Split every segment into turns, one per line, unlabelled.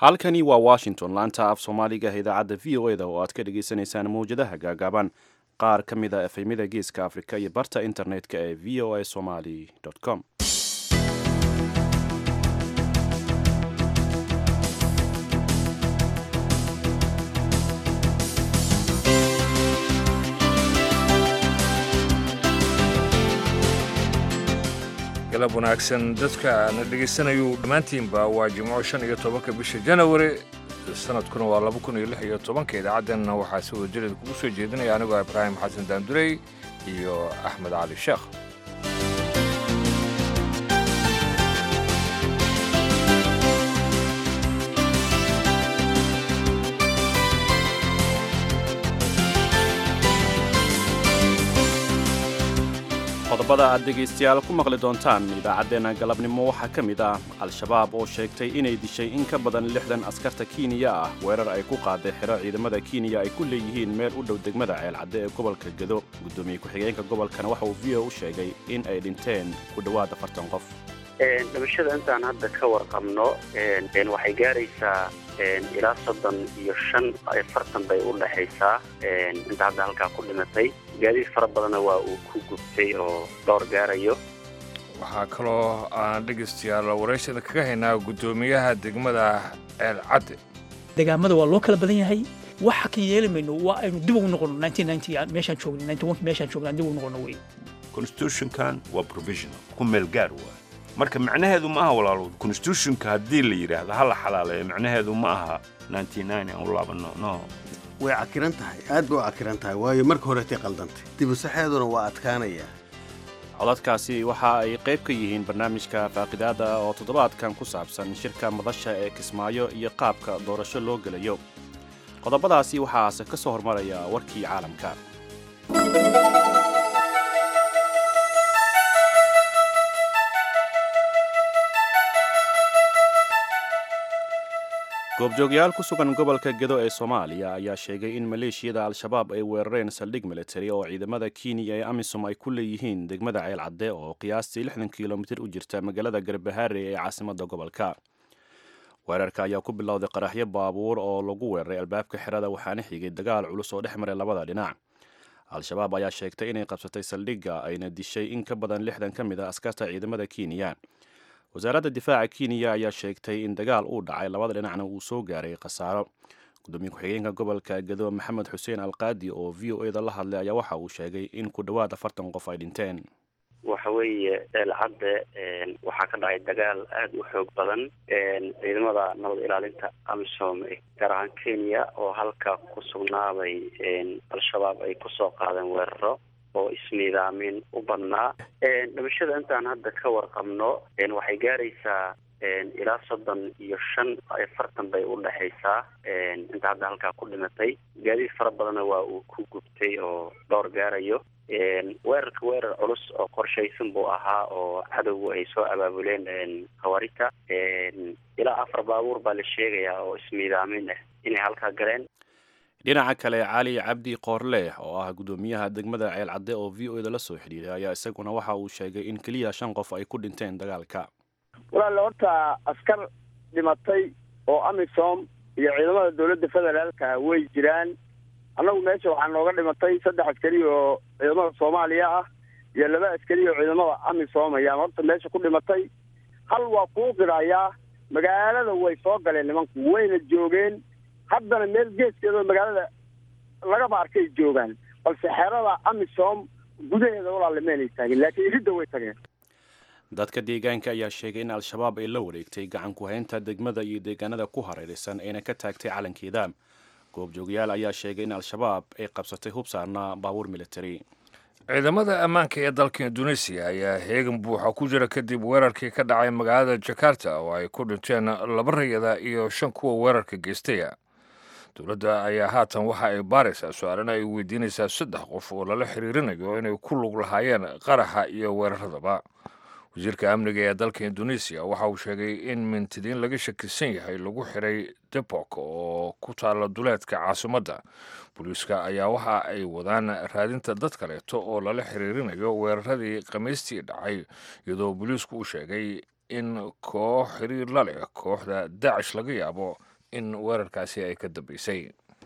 halkani waa washington laanta af soomaaliga idaacadda v o eda oo aad ka dhagaysanaysaan mawjadaha gaagaaban qaar ka mid a efemyada geeska afrika iyo barta internet-ka ee v o a somali com
galab wanaagsan dadka na dhegaysanayu dhammaantiinba waa jimco shan iyo tobanka bisha janawari sanadkuna waa laba kun iyo lix iyo tobanka idaacaddanna waxaa si wadajireed kugu soo jeedinaya anigoo ibraahim xasan daandurey iyo axmed cali sheekh
qodobada aad dhegaystayaal ku maqli doontaan idaacaddeenna galabnimo waxaa ka mid ah al-shabaab oo sheegtay inay dishay in ka badan lixdan askarta kenya ah weerar ay ku qaaday xero ciidamada kenya ay ku leeyihiin meel u dhow degmada ceelcadde ee gobolka gedo guddoomiye ku-xigeenka gobolkana waxa uu v o u sheegay in ay dhinteen ku dhowaad afartan qof
dhimashada intaan hadda ka warqabno waxay gaaraysaa ilaa soddon iyo shan afartan bay u dhexaysaa inta hadda halkaa ku dhimatay gaadiid fara badanna waa uu ku gubtay oo dhowr gaarayo
waxaa kaloo aan dhegaystayaal warayshada kaga haynaa guddoomiyaha degmada ceelcadde
degaamada waa loo kala badan yahay waxa kan yeeli mayno waa aynu dib ugu noqono meeshaan joogno meeshaan joogno dib ugu noqono wey
constitutionkan waa provisional ku meel gaar waa marka macnaheedu ma aha walaalo constitutionka haddii la yidhaahdo ha la xalaaleeyo macnaheedu ma aha aan u laabano no
way cakiran tahay aad bay u cakiran tahay waayo marka horetay qaldantay dibusaxeeduna waa adkaanaya
codadkaasi waxa ay qayb ka yihiin barnaamijka faaqidaada oo toddobaadkan ku saabsan shirka madasha ee kismaayo iyo qaabka doorasho loo gelayo qodobadaasi waxaase ka soo hormaraya warkii caalamka goobjoogyaal ku sugan gobolka gedo ee soomaaliya ayaa sheegay in maleeshiyada al-shabaab ay weerareen saldhig militari oo ciidamada kenya ee amisom ay ku leeyihiin degmada ceelcadde oo qiyaastii lixdan kilomitir u jirta magaalada garbahaare ee caasimadda gobolka weerarka ayaa ku bilowday qaraxyo baabuur oo lagu weeraray albaabka xerada waxaana xigay dagaal culus oo dhex maray labada dhinac al-shabaab ayaa sheegtay inay qabsatay saldhigga ayna dishay in ka badan lixdan ka mid a askarta ciidamada kenya wasaaradda difaaca kenya ayaa sheegtay in dagaal uu dhacay labada dhinacna uu soo gaaray khasaaro gudoomiye ku-xigeenka gobolka gedo maxamed xuseen alqaadi oo v o eda la hadlay ayaa waxa uu sheegay in ku dhowaad afartan qof ay dhinteen
waxa weeye ceelcadde waxaa ka dhacay dagaal aada u xoog badan ciidamada nabad ilaalinta amisom gaar ahaan kenya oo halka ku sugnaaday al-shabaab ay kusoo qaadeen weeraro oo isniidaamin u badnaa dhimashada intaan hadda ka warqabno waxay gaaraysaa ilaa soddon iyo shan afartan bay u dhexaysaa inta hadda halkaa ku dhimatay gaadiid fara badanna waa uu ku gubtay oo dhowr gaarayo weerarka weerar culus oo qorshaysan buu ahaa oo cadowgu ay soo abaabuleen khawaarita ilaa afar baabuur baa la sheegayaa oo ismiidaamin ah inay halkaa galeen
dhinaca kale cali cabdi qoorleex oo ah guddoomiyaha degmada ceelcadde oo v o eda la soo xidhiiray ayaa isaguna waxa uu sheegay in keliya shan qof ay ku dhinteen dagaalka
walaale horta askar dhimatay oo amisom iyo ciidamada dowladda federaalka way jiraan annagu meesha waxaa nooga dhimatay saddex askari oo ciidamada soomaaliya ah iyo laba askari oo ciidamada amisom ayaan horta meesha ku dhimatay hal waa kuu qirayaa magaalada way soo galeen nimanku wayna joogeen haddana meel geeskeedao magaalada lagaba arkay joogaan balse xerada amisom gudaheeda walaalamaynay taageen laakiin iridda way tageen
dadka deegaanka ayaa sheegay in al-shabaab ay la wareegtay gacan ku-haynta degmada iyo deegaanada ku hareeraysan ayna ka taagtay calankeeda goobjoogayaal ayaa sheegay in al-shabaab ay qabsatay hub saarnaa baabuur militari
ciidamada ammaanka ee dalka induneisiya ayaa heegan buuxa ku jira kadib weerarkii ka dhacay magaalada jakarta oo ay ku dhinteen laba rayada iyo shan kuwa weerarka geystaya dowladda ayaa haatan waxa ay baaraysaa su-aalana ay weydiinaysaa saddex qof oo lala xiriirinayo inay ku lug lahaayeen qaraxa iyo weeraradaba wasiirka amniga ee dalka induneisiya waxa uu sheegay in mintidiin laga shakisan yahay lagu xiray debok oo ku taalla duleedka caasimadda booliiska ayaa waxa ay wadaan raadinta dad kaleeto oo lala xiriirinayo weeraradii khamiistii dhacay iyadoo booliisku uu sheegay in koox xiriir la leh kooxda daacish laga yaabo in weerarkaasi ay ka dambeysay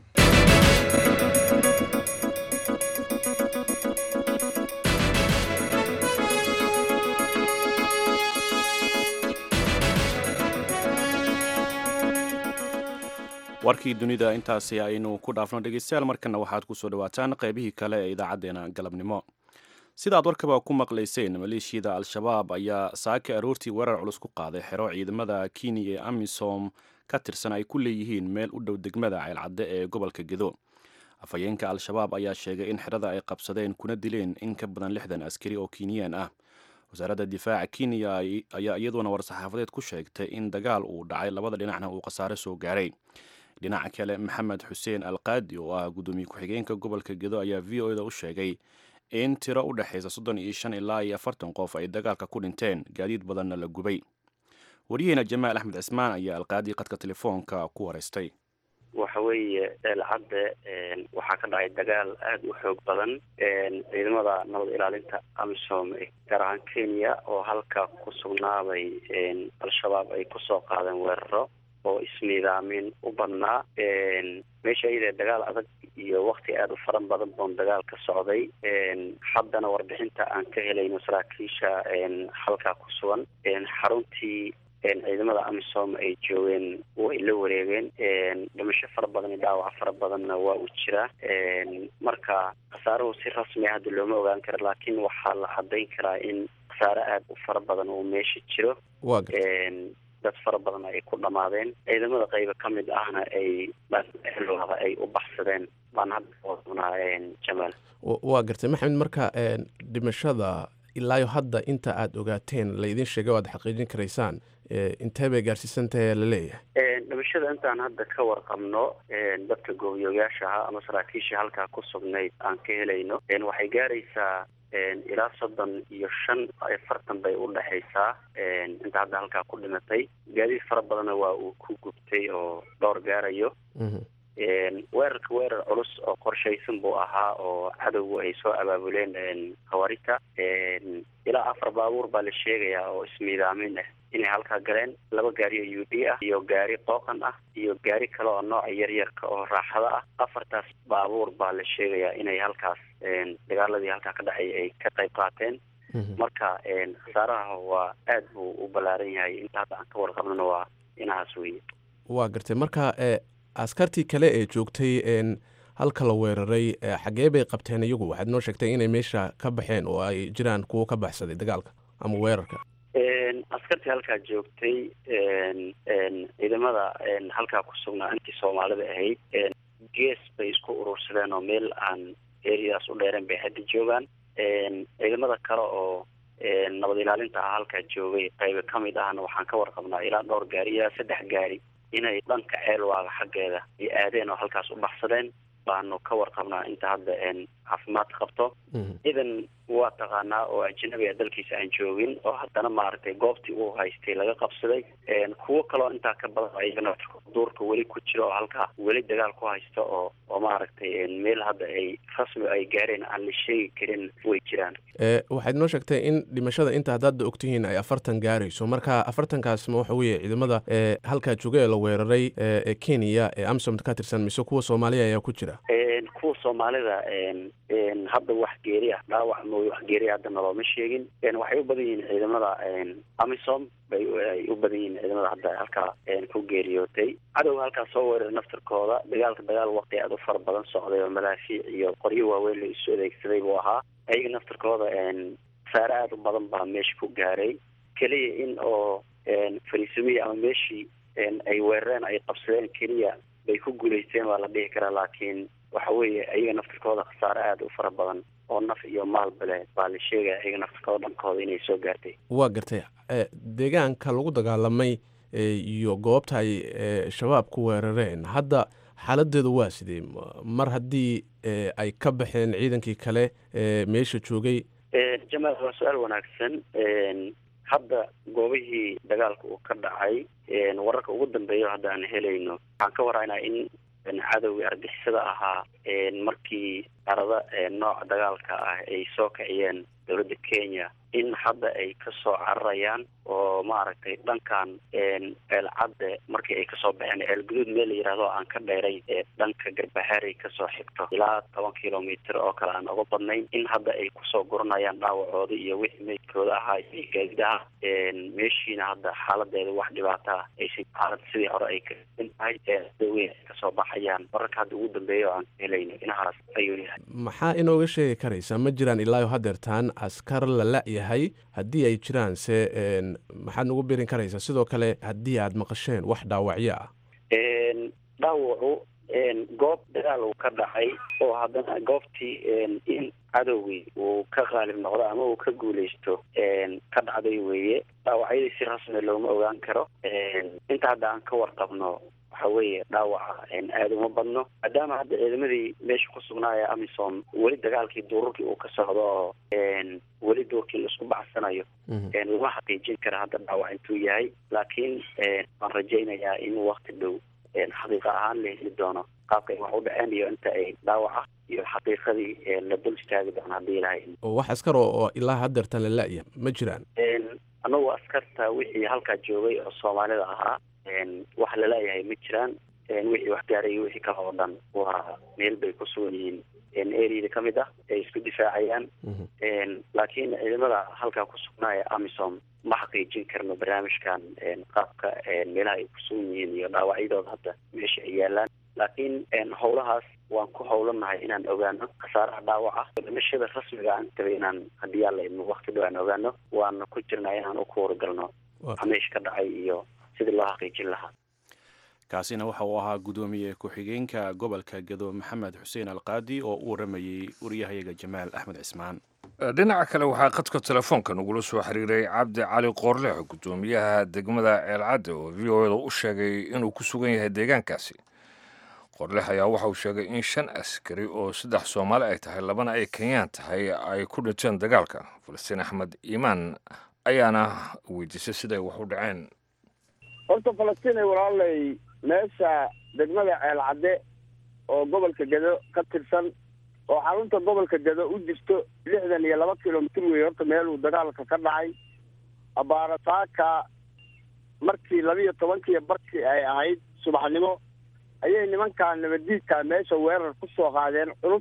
warkii dunida intaasi aynu ku dhaafno dhegeystayaal markana waxaad kusoo dhawaataan qaybihii kale ee idaacadeena galabnimo sidaad warkaba ku maqlayseen maleeshiyada al-shabaab ayaa saaka aroortii weerar culus ku qaaday xero ciidamada kenya ee amisom ka tirsan ay ku leeyihiin meel u dhow degmada ceylcadde ee gobolka gedo afhayeenka al-shabaab ayaa sheegay in xerada ay qabsadeen kuna dileen in ka badan lixdan askari oo kinyaan ah wasaaradda difaaca kenya ayaa iyaduna war-saxaafadeed ku sheegtay in dagaal uu dhacay labada dhinacna uu khasaare soo gaaray dhinaca kale maxamed xuseen alqaadi oo ah guddoomiye ku-xigeenka gobolka gedo ayaa v o eda u sheegay in tiro u dhexaysa soddon iyo shan ilaa iyo afartan qof ay dagaalka ku dhinteen gaadiid badanna la gubay waryaheena jamaal axmed cismaan ayaa alqaadi qadka telefoonka ku wareystay
waxa weeye eelcadde waxaa ka dhacay dagaal aada u xoog badan ciidamada nabad ilaalinta amisom gaar ahaan kenya oo halka ku sugnaabay al-shabaab ay kusoo qaadeen weeraro oo ismiidaamin u badnaa meesha iyadee dagaal adag iyo wakti aada u faran badan boon dagaal ka socday haddana warbixinta aan ka helayno saraakiisha halkaa ku sugan xaruntii ciidamada amisom ay joogeen way la wareegeen dhimasho fara badan iyo dhaawac fara badanna waa uu jiraa marka khasaaruhu si rasmi a hadda looma ogaan karo laakiin waxaa la cadayn karaa in khasaare aada u fara badan uu meesha jiro dad fara badan ay ku dhamaadeen ciidamada qayba ka mid ahna ay dhanlada ay u baxsadeen baan hadda oonaa jamaal
waa gartay maxamed marka dhimashada ilaayo hadda inta aada ogaateen laydin sheegay o aad xaqiijin karaysaan intee bay gaarsiisan tahay la leeyahay
dhimashada intaan hadda ka warqabno dadka goobiyooyaasha ahaa ama saraakiisha halkaa ku sugnayd aan ka helayno waxay gaaraysaa ilaa soddon iyo shan afartan bay u dhexaysaa inta hadda halkaa ku dhimatay gaadiid fara badanna waa uu ku gubtay oo dhowr gaarayo weerarka weerar culus oo qorshaysan buu ahaa oo cadowgu ay soo abaabuleen hawarita ilaa afar baabuur baa la sheegayaa oo ismiidaamin ah inay halkaa galeen laba gaari oo u d ah iyo gaari qooqan ah iyo gaari kale oo nooca yaryarka oo raaxada ah afartaas baabuur baa la sheegayaa inay halkaas dagaaladii halkaa ka dhacay ay ka qayb qaateen marka khasaaraha waa aada buu u ballaaran yahay inta hadda aan ka warqabnona waa inahaas weye
waa gartay marka askartii kale ee joogtay halka la weeraray xaggee bay qabteen iyagu waxaad noo sheegtay inay meesha ka baxeen oo ay jiraan kuwo ka baxsaday dagaalka ama weerarka
askartii halkaa joogtay ciidamada halkaa ku sugnaa intii soomaalida ahayd gees bay isku urursadeen oo meel aan eriadaas u dheereen bay hadda joogaan ciidamada kale oo nabad ilaalinta ah halkaa joogay qayba ka mid ahna waxaan ka warqabnaa ilaa dhowr gaari ilaa saddex gaari inay dhanka ceelwaaga xaggeeda ay aadeen oo halkaas u baxsadeen baanu ka warqabnaa inta hadda caafimaad qabto ciidan waa taqaanaa oo ajnabi a dalkiisa aan joogin oo haddana maaragtay goobtii uu haystay laga qabsaday kuwo kaloo intaa ka badan ayagana duurka weli ku jiro oo halkaa weli dagaal ku haysta oo oo maaragtay meel hadda ay rasmi ay gaareen aan la sheegi karin way jiraan
waxaad noo sheegtay in dhimashada inta haddaadda ogtihiin ay afartan gaarayso marka afartankaas ma waxa weeye ciidamada halkaa jooga ee la weeraray ee kenya ee amsom ka tirsan mise kuwa soomaaliya ayaa ku jira
kuwa soomaalida hadda wax geeri ah dhaawac mooy wax geeri hadda nalooma sheegin waxay u badan yihiin ciidamada amisom bay ay u badan yihiin ciidamada hadda halkaa ku geeriyootay cadowga halkaa soo weerar naftarkooda dagaalka dagaal waqti aada u fara badan socday oo madaafiic iyo qoryo waaweyn la isu adeegsaday buu ahaa ayaga naftarkooda saare aada u badan baa meesha ku gaaray keliya in oo fariisumiya ama meeshii ay weerareen ay qabsadeen keliya bay ku guulaysteen waa la dhihi karaa laakiin waxa weeye ayaga naftarkooda khasaare aada u fara badan oo naf iyo maalba leh baa la sheegaya ayaga naftarkooda dhankooda inay soo gaartay
waa gartay deegaanka lagu dagaalamay iyo goobta ay shabaab ku weerareen hadda xaaladeedu waa sidee mar haddii ay ka baxeen ciidankii kale meesha joogay
jamaal waa su-aal wanaagsan hadda goobihii dagaalka uu ka dhacay wararka ugu dambeeya hadda aan helayno waxaan ka waraynaa in cadowgii argixisada ahaa markii arada nooca dagaalka ah ay soo kiciyeen dowladda kenya in hadda ay kasoo cararayaan oo maaragtay dhankan ceelcadde markii ay kasoo baxeen ceelguduud meel la yihahdo aan ka dheeray ee dhanka garbaxeeray kasoo xigto ilaa toban kilomitr oo kale aan oga badnayn in hadda ay kusoo guranayaan dhaawacooda iyo wixii meydkooda ahaa iyo gaadidaha meeshiina hadda xaaladeeda wax dhibaata ah aysan xaalad sidii hore ay kain tahay daweyn ay kasoo baxayaan wararka hadda ugu dambeeya oo aan helayno inahaas ayuu yahay
maxaa inooga sheegi karaysaa ma jiraan ilaayo hadeertaan askar la la-yahay haddii ay jiraan se maxaad nagu birin karaysaa sidoo kale haddii aad maqasheen wax dhaawacyo ah
dhaawacu goob dagaal uu ka dhacay oo haddana goobtii in cadowgii uu ka qaalib noqdo ama uu ka guuleysto ka dhacday weeye dhaawacyadii si rasmi looma ogaan karo inta hadda aan ka warqabno waxa weeye dhaawaca aada uma badno maadaama hadda ciidamadii meesha ku sugnaaya amisom weli dagaalkii duururkii uu ka socdo oo weli duurkii laisku bacsanayo lama xaqiijin kara hadda dhaawac intuu yahay laakiin waan rajaynayaa in wakti dhow xaqiiqa ahaan la heli doono qaabka ay wax u dhaceen iyo inta ay dhaawaca iyo xaqiiqadii la dul istaagi doono haddii ilahay
oo wax askar oo ilaa hadeertaan la la-ya ma jiraan
anagu askarta wixii halkaa joogay oo soomaalida ahaa wax laleeyahay ma jiraan wixii wax gaaray wixii kale oo dhan waa meel bay ku sugan yihiin areada ka mid ah ay isku difaacayaan laakiin ciidamada halkaa ku sugnaaya amisom ma xaqiijin karno barnaamijkan qaabka meelaha ay ku sugan yihiin iyo dhaawacyadooda hadda meesha ay yaalaan laakiin howlahaas waan ku howlanahay inaan ogaano khasaaraha dhaawaca dhimashada rasmiga aan tabay inaan haddii alla idmo wakti dhow aan ogaano waana ku jirnaa inaan u kuwaragalno meesha ka dhacay iyo sidii loo xaqiijin lahaa
kaasina waxa uu ahaa guddoomiye ku-xigeenka gobolka gedo maxamed xuseen alqaadi oo u waramayey wariyahayaga jamaal axmed cismaan
dhinaca kale waxaa khadka telefoonka nagula soo xiriiray cabdi cali qoorleex guddoomiyaha degmada ceelcadde oo v o eda u sheegay inuu ku sugan yahay deegaankaasi qoorleex ayaa waxa uu sheegay in shan askari oo saddex soomaali ay tahay labana ay kenyaan tahay ay ku dhinteen dagaalka falastiin axmed iimaan ayaana weydiisay siday wax u dhaceen
horta falastiin ay walaalay meesha degmada ceelcadde oo gobolka gedo ka tirsan oo xarunta gobolka gedo u jirto lixdan iyo laba kilomitr wey horta meeluu dagaalka ka dhacay abaarasaaka markii labiiyo tobankii barkii ay ahayd subaxnimo ayay nimankaa nabadiidka meesha weerar ku soo qaadeen culus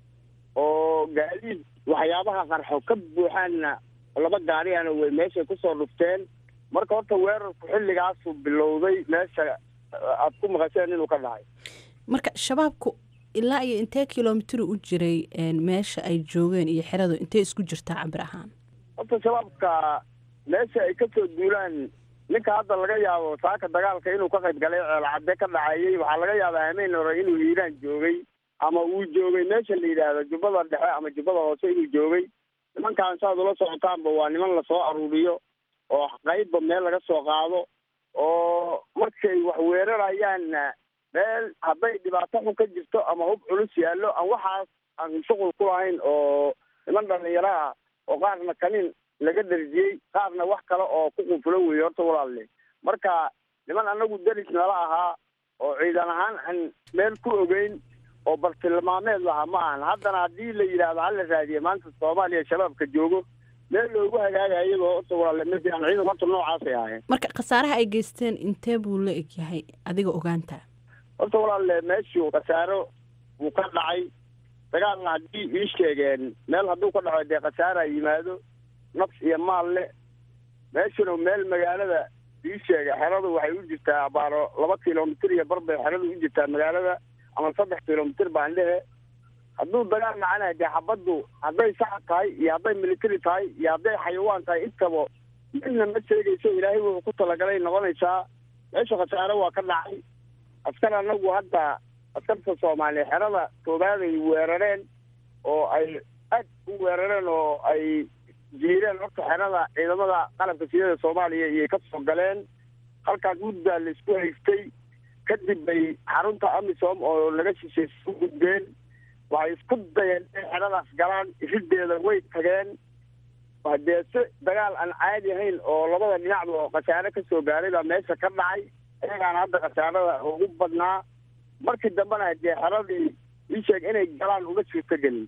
oo gaadiid waxyaabaha qarxo ka buuxaanna laba gaariyana way meeshay kusoo dhufteen marka horta weerarku xilligaasuu bilowday meesha aada ku maqasheen inuu ka dhacay
marka shabaabku ilaa iyo intee kilomitr u jiray meesha ay joogeen iyo xeradu intee isku jirtaa cabir ahaan
horta shabaabka meesha ay kasoo duulaan ninka hadda laga yaabo saaka dagaalka inuu ka qayb galay ceelcadde ka dhacayey waxaa laga yaabaa hameen hore inuu hiiraan joogay ama uu joogay meesha la yidhaahdo jubbada dhexe ama jubbada hoose inuu joogay nimankaan saad ula socotaanba waa niman lasoo aruuriyo oo qaybba meel laga soo qaado oo markay wax weerarayaanna meel hadday dhibaato xun ka jirto ama hub culus yaallo aan waxaas aan shuqul ku lahayn oo niman dhalinyaro ah oo qaarna kanin laga darjiyey qaarna wax kale oo ku qunfulo weeye horta walaalle marka niman anagu deris nala ahaa oo ciidan ahaan aan meel ku ogeyn oo bartilmaameed lahaa ma ahan haddana haddii la yidhaahdo hala raadiye maanta soomaaliya shabaabka joogo meel loogu hagaagaya iyadoo horta walaalle ma jiraan ciidan horta noocaasay ahayn
marka khasaaraha ay geysteen intee buu la eg yahay adiga ogaanta
horta walaalle meeshuu khasaaro wuu ka dhacay dagaalna haddii ii sheegeen meel hadduu ka dhaco dee khasaara yimaado nafs iyo maal leh meeshuna meel magaalada ii sheega xeradu waxay u jirtaa abaaro laba kilomitr iyo bar bay xeradu u jirtaa magaalada ama saddex kilomitr baan dhehe hadduu dagaal dhacana dee xabaddu hadday saxa tahay iyo hadday military tahay iyo hadday xayawaan tahay intaba midna ma sheegayso ilaahay wuxuu ku talagalay noqonaysaa meesha khasaare waa ka dhacay askar anagu hadda askarta soomaaliya xerada koobaad ay weerareen oo ay aad u weerareen oo ay jiireen horta xerada ciidamada qalabka sidada soomaaliya iyay ka soo galeen halkaas muddaa la isku haystay kadib bay xarunta amisom oo laga shishay u gudbeen waxay isku dayeen inay xeradaas galaan irideeda way tageen dee si dagaal aan caadi ahayn oo labada dhinacba oo khasaare ka soo gaaray baa meesha ka dhacay iyagaana hadda khasaarada ugu badnaa markii dambena dee xeradii ii sheeg inay galaan uma jirto gelin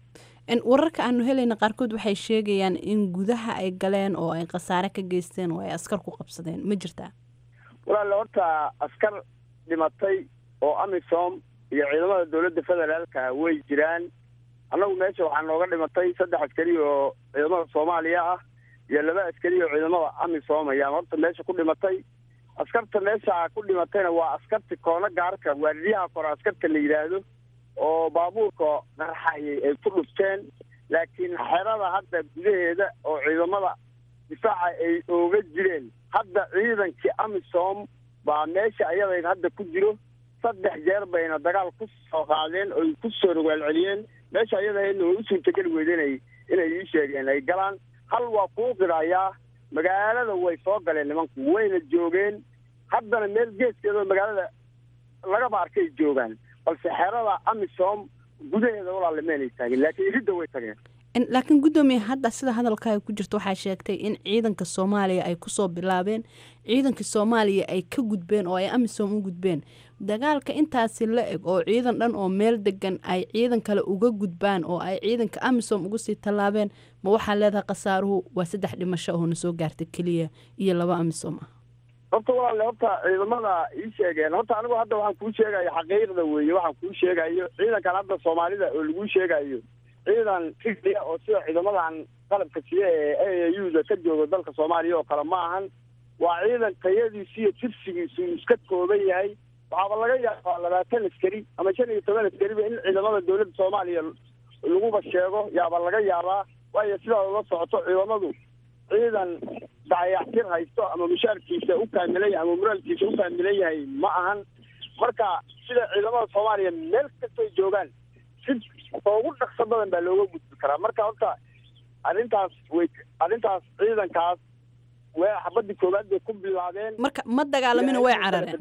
wararka aanu helayna qaarkood waxay sheegayaan in gudaha ay galeen oo ay khasaare ka geysteen oo ay askar ku qabsadeen ma jirtaa
walaale horta askar dhimatay oo amisom iyo ciidamada dowladda federaalka way jiraan annagu meesha waxaa nooga dhimatay saddex askari oo ciidamada soomaaliya ah iyo laba askari oo ciidamada amisom ayaa horta meesha ku dhimatay askarta meesha ku dhimatayna waa askarta koona gaarka waariyaha kore askarta la yidhaahdo oo baabuurka qarxayay ay ku dhufteen laakiin xerada hadda gudaheeda oo ciidamada difaaca ay ooga jireen hadda ciidankii amisom baa meesha ayadayd hadda ku jiro saddex jeer bayna dagaal ku soo qaadeen oy ku soo rogaalceliyeen meesha ayadahaydna way u suurtageli weydeen ay inay ii sheegeen ay galaan hal waa kuu qirayaa magaalada way soo galeen nimanku wayna joogeen haddana meel geeskeedao magaalada lagaba arkay joogaan balse xerada amisom gudaheeda walaale meenay taagin laakiin iridda way tageen
laakiin guddoomiye hadda sida hadalkaaga ku jirta waxaa sheegtay in ciidanka soomaaliya ay kusoo bilaabeen ciidanka soomaaliya ay ka gudbeen oo ay amisom u gudbeen dagaalka intaasi la eg oo ciidan dhan oo meel degan ay ciidan kale uga gudbaan oo ay ciidanka amisom uga sii tallaabeen ma waxaa leedahay khasaaruhu waa saddex dhimasho oo na soo gaarta keliya iyo laba amisom ah
horta walaale horta ciidamada ii sheegeen horta anigu hadda waxaan kuu sheegayo xaqiiqda weeye waxaan kuu sheegayo ciidankan hadda soomaalida oo laguu sheegayo ciidan tiglia oo sida ciidamadan qalabka siya ee a u da ka jooga dalka soomaaliya oo kale ma ahan waa ciidan tayadiisu iyo tirsigiisu iska kooban yahay waxaaba laga yaabaa labaatan askari ama shan iyo toban askariba in ciidamada dowladda soomaaliya laguba sheego yaaba laga yaabaa waayo sidaa uga socoto ciidamadu ciidan dayactir haysto ama mushaarkiisa u kaamilan yahay ama muraalkiisa u kaamilan yahay ma ahan marka sida ciidamada soomaaliya meel kastoy joogaan si ugu dhaqso badan baa looga gudbi karaa marka horta arrintaas way arrintaas ciidankaas way xabadii koowaad bay ku bilaabeen
marka ma dagaalamina way carareen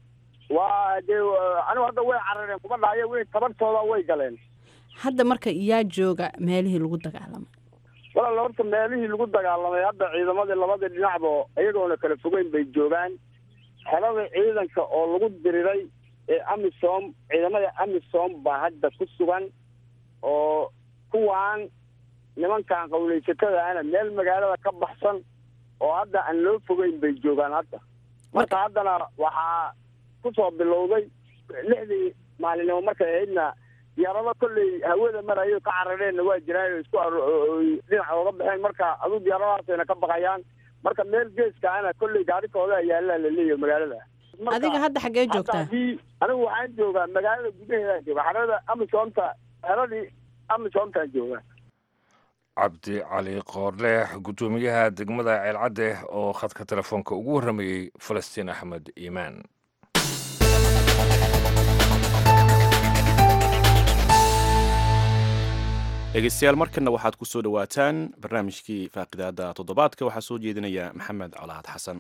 waa dee anigu hadda way carareen kuma dhahayo way tabartooda way galeen
hadda marka yaa jooga meelihii lagu dagaalamay
walaal horta meelihii lagu dagaalamay hadda ciidamadii labadii dhinacba iyagoona kala fogeyn bay joogaan xelada ciidanka oo lagu diriray ee amisom ciidamada amisom baa hadda ku sugan oo kuwaan nimankan qawleysatada ana meel magaalada ka baxsan oo hadda aan loo fogeyn bay joogaan hadda marka haddana waxaa kusoo bilowday lixdii maalinimo markay ahaydna diyaarado kolley hawada marayo ka carareenna waa jiraan isku dhinaca ooga baxeen marka aduu diyaaradahaasayna ka baqayaan marka meel geeska ana kolley gaarikooda yaallaa la leeyahay magaalada
adiga hadda xaggee joogtaa
anigu waxaan joogaa magaalada gudaheedaan jooga xerada amisomta xeradii amisomtaan joogaa
cabdi cali qoorleex guddoomiyaha degmada ceelcadde oo khadka telefoonka ugu warramayey falastiin axmed iimaan
dhegeystayaal markanna waxaad ku soo dhowaataan barnaamijkii faaqidaada toddobaadka waxaa soo jeedinaya maxamed colaad xasan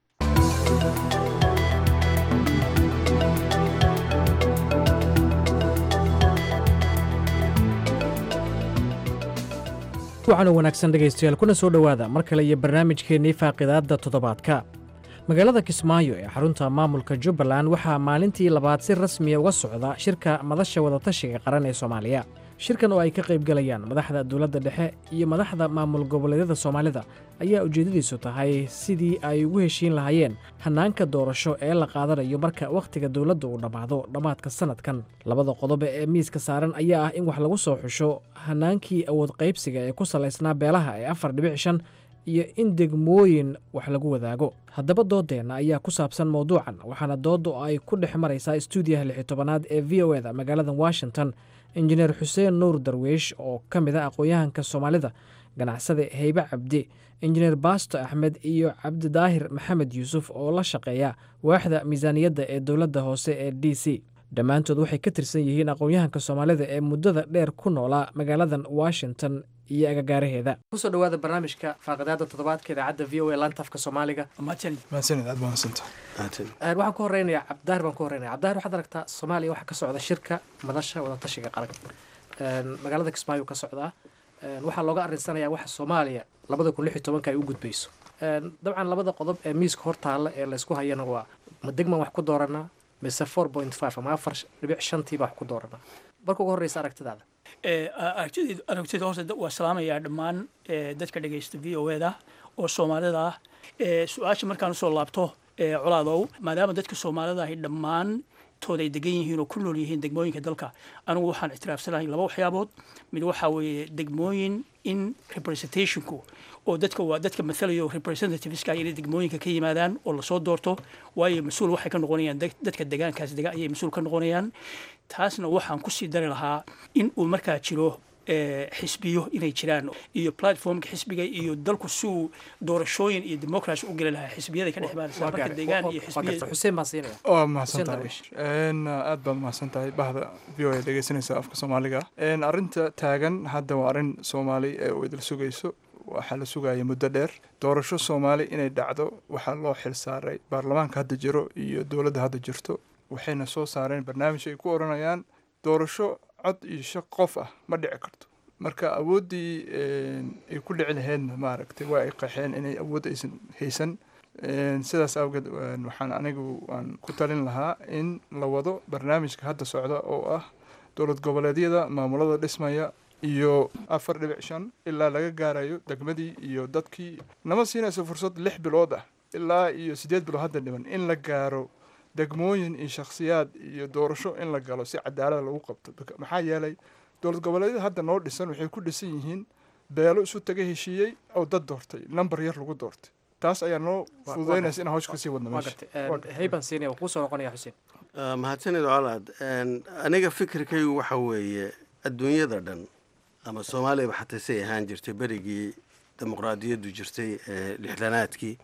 waxaanu wanaagsan dhegaystayaal kuna soo dhowaada mar kale iyo barnaamijkeennii faaqidaadda toddobaadka magaalada kismaayo ee xarunta maamulka jubbaland waxaa maalintii labaad si rasmiya uga socda shirka madasha wadatashiga qaran ee soomaaliya shirkan oo ay ka qaybgalayaan madaxda dowladda dhexe iyo madaxda maamul goboleedyada soomaalida ayaa ujeeddadiisu tahay sidii ay ugu heshiin lahaayeen hannaanka doorasho ee la qaadanayo marka wakhtiga dowladda uu dhammaado dhammaadka sannadkan labada qodobe ee miiska saaran ayaa ah in wax lagu soo xusho hannaankii awood qaybsiga ee ku salaysnaa beelaha ee afar dhibic shan iyo in degmooyin wax lagu wadaago haddaba doodeenna ayaa ku saabsan mowduucan waxaana doodda oo ay ku dhex maraysaa stuudiyaha lixi tobanaad ee v o eda magaalada washington injineer xuseen nuur darweish oo ka mid a aqoon-yahanka soomaalida ganacsade heybe cabdi injineer baasto axmed iyo cabdidaahir maxamed yuusuf oo la shaqeeya waaxda miisaaniyadda ee dowladda hoose ee d c dhammaantood waxay ka tirsan yihiin aqoon-yahanka soomaalida ee muddada dheer ku noolaa magaaladan washington iyo agagaaraheeda kusoo dhawaada barnaamijka faaqidaada toddobaadka idaacadda v o a lantafka soomaaliga waxaan ku horeynayaa cabdidaahir baan ku horeynaya cabdidaahir waxaad aragtaa soomaaliya waxaa ka socda shirka madasha wadatashiga qaran magaalada kismaayo ka socdaa waxaa looga arinsanayaa waxa soomaaliya labada kun lix iyo tobanka ay u gudbayso dabcan labada qodob ee miiska hortaalla ee laysku hayana waa ma degman wax ku dooranaa mise four point five ama afar dhibic shantii baa wax ku dooranaa marka ugu horreysa aragtidaada
aragtida horta waa salaamayaa dhammaan dadka dhegaysta v o eda oo soomaalida ah su-aasha markaan usoo laabto colaadow maadaama dadka soomaalida ahi dhammaan tood ay degan yihiin oo ku nool yihiin degmooyinka dalka anigu waxaan ictiraafsanahay laba waxyaabood mid waxaa weeye degmooyin in representationku oo dadka waa dadka mathalayo representativeska inay degmooyinka ka yimaadaan oo lasoo doorto waayo mas-uul waxay ka noqonayaan dadka degaankaas dega ayay mas-uul ka noqonayaan taasna waxaan kusii dari lahaa in uu markaa jiro xisbiyo inay jiraan iyo platformka xisbiga iyo dalku si uu doorashooyin iyo democracy u geli lahaa xisbiyada ka dhex imaanaysa marka deegaan iyo xisbiya
waa mahadsan tahay aad baad mahadsan tahay bahda v o a dhegeysanaysa afka soomaaliga arrinta taagan hadda waa arrin soomaali ee uu idil sugayso waxaa la sugaya muddo dheer doorasho soomaali inay dhacdo waxaa loo xil saaray baarlamaanka hadda jiro iyo dowladda hadda jirto waxayna soo saareen barnaamij ay ku odhanayaan doorasho cod iyo shaq qof ah ma dhici karto marka awooddii ay ku dhici lahaydna maaragtay waa ay qaxeen inay awood aysan haysan sidaas awgeed waxaan anigu aan ku talin lahaa in la wado barnaamijka hadda socda oo ah dowlad goboleedyada maamulada dhismaya iyo afar dhibic shan ilaa laga gaarayo degmadii iyo dadkii nama siinayso fursad lix bilood ah ilaa iyo siddeed bilood hadda dhiban in la gaaro degmooyin iyo shakhsiyaad iyo doorasho in la galo si cadaalada lagu qabto maxaa yeelay dowlad goboleedyada hadda noo dhisan waxay ku dhisan yihiin beelo isu taga heshiiyey oo dad doortay number yar lagu doortay taas ayaa noo fududaynaysa in hawsha kasii wadno
mahadsanid colaad aniga fikirkaygu waxa weeye adduunyada dhan ama soomaaliyaba xataa say ahaan jirtay berigii dimuqraadiyaddu jirtay lixdanaadkii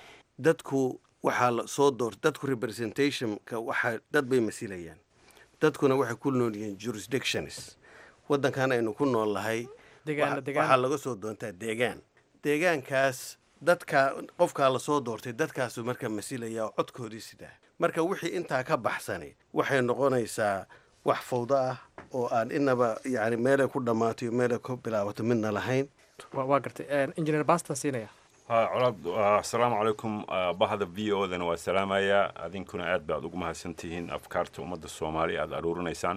dadku waxaa la soo doortay dadku representationka waxa dad bay masilayaan dadkuna waxay ku nool yihiin jurisdictions waddankan aynu ku nool lahay waxaa laga soo doontaa deegaan deegaankaas dadka qofkaa lasoo doortay dadkaasu marka masilaya oo codkoodii sidaa marka wixii intaa ka baxsani waxay noqonaysaa wax fawdo ah oo aan inaba yani meelay ku dhammaato iyo meelay ku bilaabato midna lahayn
waa gartay engineer bastan siinaya
colaad asalaamu calaykum bahda v o dana waa salaamayaa adinkuna aad baad ugu mahadsantihiin afkaarta ummadda soomaaliya aada aruurinaysaan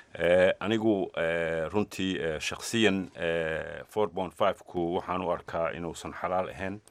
anigu runtii shakhsiyan four point five ku waxaan u arkaa inuusan xalaal ahayn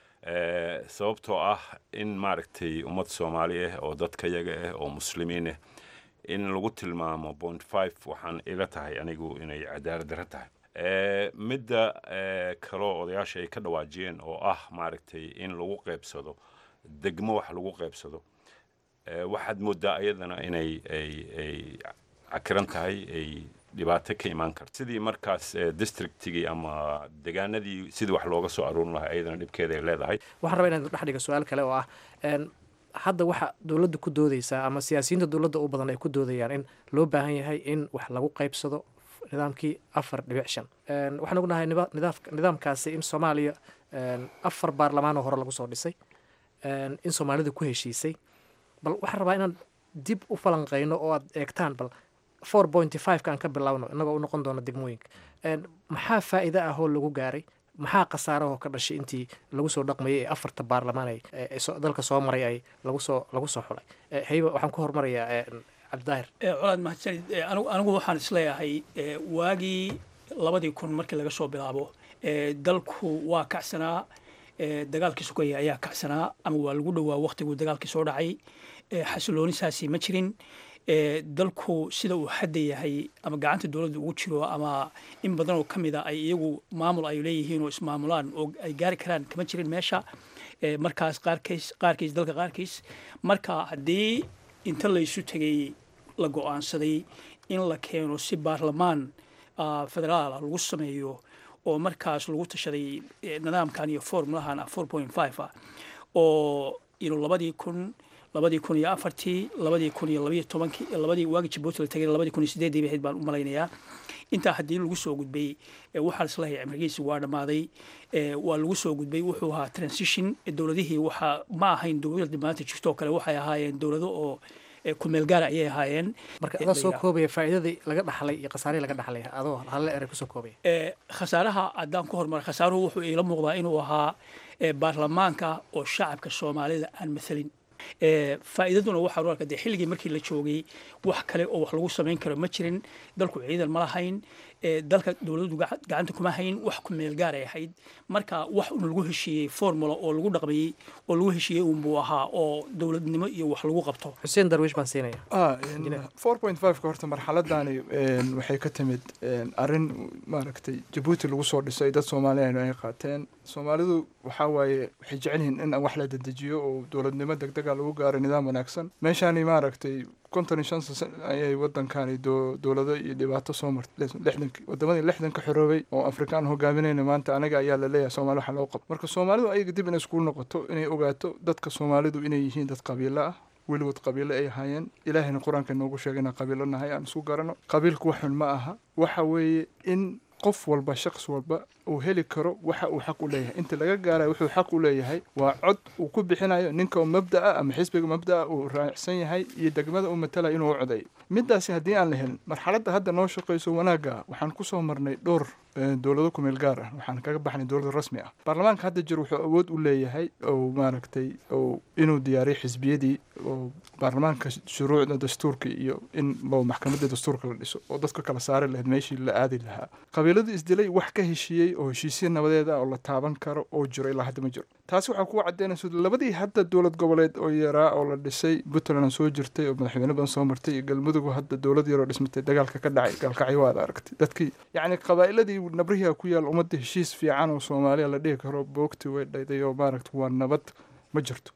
sababtoo ah in maaragtay ummad soomaali ah oo dadka yaga ah oo muslimiin ah in lagu tilmaamo point five waxaan ila tahay anigu inay cadaalad darro tahay midda kaloo odayaasha ay ka dhawaajiyeen oo ah maaragtay in lagu qaybsado degmo wax lagu qaybsado waxaad moodaa ayadana inay ay ay cakiran tahay ay dhibaato ka imaan karto sidii markaas districtigii ama degaanadii sidii wax looga soo aruurin lahaa ayadana dhibkeeda ay leedahay
waxaan rabaa inaan dhex dhiga su-aal kale oo ah hadda waxa dowladda ku doodeysaa ama siyaasiyiinta dowladda u badan ay ku doodayaan in loo baahan yahay in wax lagu qaybsado nidaamkii afar dhibic shan waxaan ognahay nidaamkaasi in soomaaliya afar baarlamaanoo hore lagu soo dhisay in soomaalida ku heshiisay bal waxaan rabaa inaan dib u falanqeyno oo aad eegtaan bal four pointy five kaan ka bilowno innagoo u noqon doona degmooyinka maxaa faa'iide ah oo lagu gaaray maxaa khasaarahoo ka dhashay intii lagu soo dhaqmayay ee afarta baarlamaan ay dalka soo maray ay lagu soo lagu soo xulay hayba waxaan ku hormarayaa cabdidaahir
colaad mahadsanid anigu waxaan isleeyahay waagii labadii kun markii laga soo bilaabo dalku waa kacsanaa dagaalkii sugaya ayaa kacsanaa ama waa lagu dhowaa waktiguu dagaalkii soo dhacay xasiloonisaasi ma jirin dalku sida uu hadda yahay ama gacanta dowladda ugu jiro ama in badan oo ka mid a ay iyagu maamul ay leeyihiin oo ismaamulaan oo ay gaari karaan kama jirin meesha markaas qaarkiis qaarkiis dalka qaarkiis marka haddii inta laysu tegay la go-aansaday in la keeno si baarlamaan federaala lagu sameeyo oo markaas lagu tashaday nidaamkan iyo formulahan four point five ah oo inu labadii kun labadii kun iyo afartii labadii kun iyo labayo tobankii labadii waagi jabuuti la tagay labadii kun iyo sideedii bahayd baan u malaynayaa intaa haddii lagu soo gudbay waxaa islahay cimrigiisi waa dhammaaday waa lagu soo gudbay wuxuu ahaa transition dowladihii waxaa ma ahayn dowladda maanta jirto oo kale waxay ahaayeen dowlado oo kumeel gaara ayay ahaayeen
marka adoo soo koobaya faa'iidadii laga dhaxlay iyo khasaarihii laga dhaxlay adoo halle eray kusoo koobaya
khasaaraha haddaan ku horumara khasaaruhu wuxuu iila muuqdaa inuu ahaa baarlamaanka oo shacabka soomaalida aan mathalin faa'iidaduna waxaa u arka dee xilligii markii la joogay wax kale oo wax lagu samayn karo ma jirin dalku ciidan ma lahayn dalka dowladdu gacanta kuma hayn wax ku meel gaar ay ahayd marka wax un lagu heshiiyey formula oo lagu dhaqmayey oo lagu heshiiyey unbuu ahaa oo dowladnimo iyo wax lagu qabto
xuseen darwiish baan siinaya
four point five ka horta marxaladani waxay ka timid arrin maaragtay jabuuti lagu soo dhisay dad soomaaliyan ay qaateen soomaalidu waxaa waaye waxay jecel yihiin in wax la dedejiyo oo dowladnimo degdega lagu gaaro nidaam wanaagsan meeshaani maaragtay konton iyo shan san ayay wadankani dowlado iyo dhibaato soo martay lixdanki wadamadii lixdanka xoroobay oo afrikaan hogaaminayna maanta anaga ayaa laleeyahay soomali waxa loo qabo marka soomaalidu ayaga dib inay iskugu noqoto inay ogaato dadka soomaalidu inay yihiin dad qabiilo ah weligood qabiilo ay ahaayeen ilaahayna qur-aanka inoogu sheegay inaan qabiilo nahay aan isku garano qabiilku wax xun ma aha waxa weeye in qof walba shaqs walba uu heli karo waxa uu xaq u leeyahay inta laga gaarayo wuxuu xaq u leeyahay waa cod uu ku bixinayo ninka mabda'a ama xisbiga mabda'a uu raacsan yahay iyo degmada uu matalayo inuu u codeeyo midaasi haddii aan la helin marxaladda hadda noo shaqayso wanaagga waxaan kusoo marnay dhowr dowlado kumeel gaar ah waxaan kaga baxnay dowlad rasmi ah baarlamaanka hadda jir wuxuu awood u leeyahay oo maaragtay oo inuu diyaariyo xisbiyadii oo baarlamaanka shuruucda dastuurka iyo in loo maxkamadda dastuurka la dhiso oo dadka kala saari lahayd meeshii la aadi lahaa qabiiladu isdilay wax ka heshiiyey oo heshiisya nabadeed ah oo la taaban karo oo jiro ilaa hadda ma jiro taasi waxaa kugu caddeynaysa labadii hadda dowlad goboleed oo yaraa oo la dhisay puntland soo jirtay oo madaxweyne badan soo martay iyo galmudug hadda dowlad yaroo dhismatay dagaalka ka dhacay gaalkacyo waad aragtay dadkii yacni qabaa'iladii nabrihiga ku yaal ummadda heshiis fiican oo soomaaliya la dhihi karo boogti way dhayday oo maaragta waa nabad ma jirto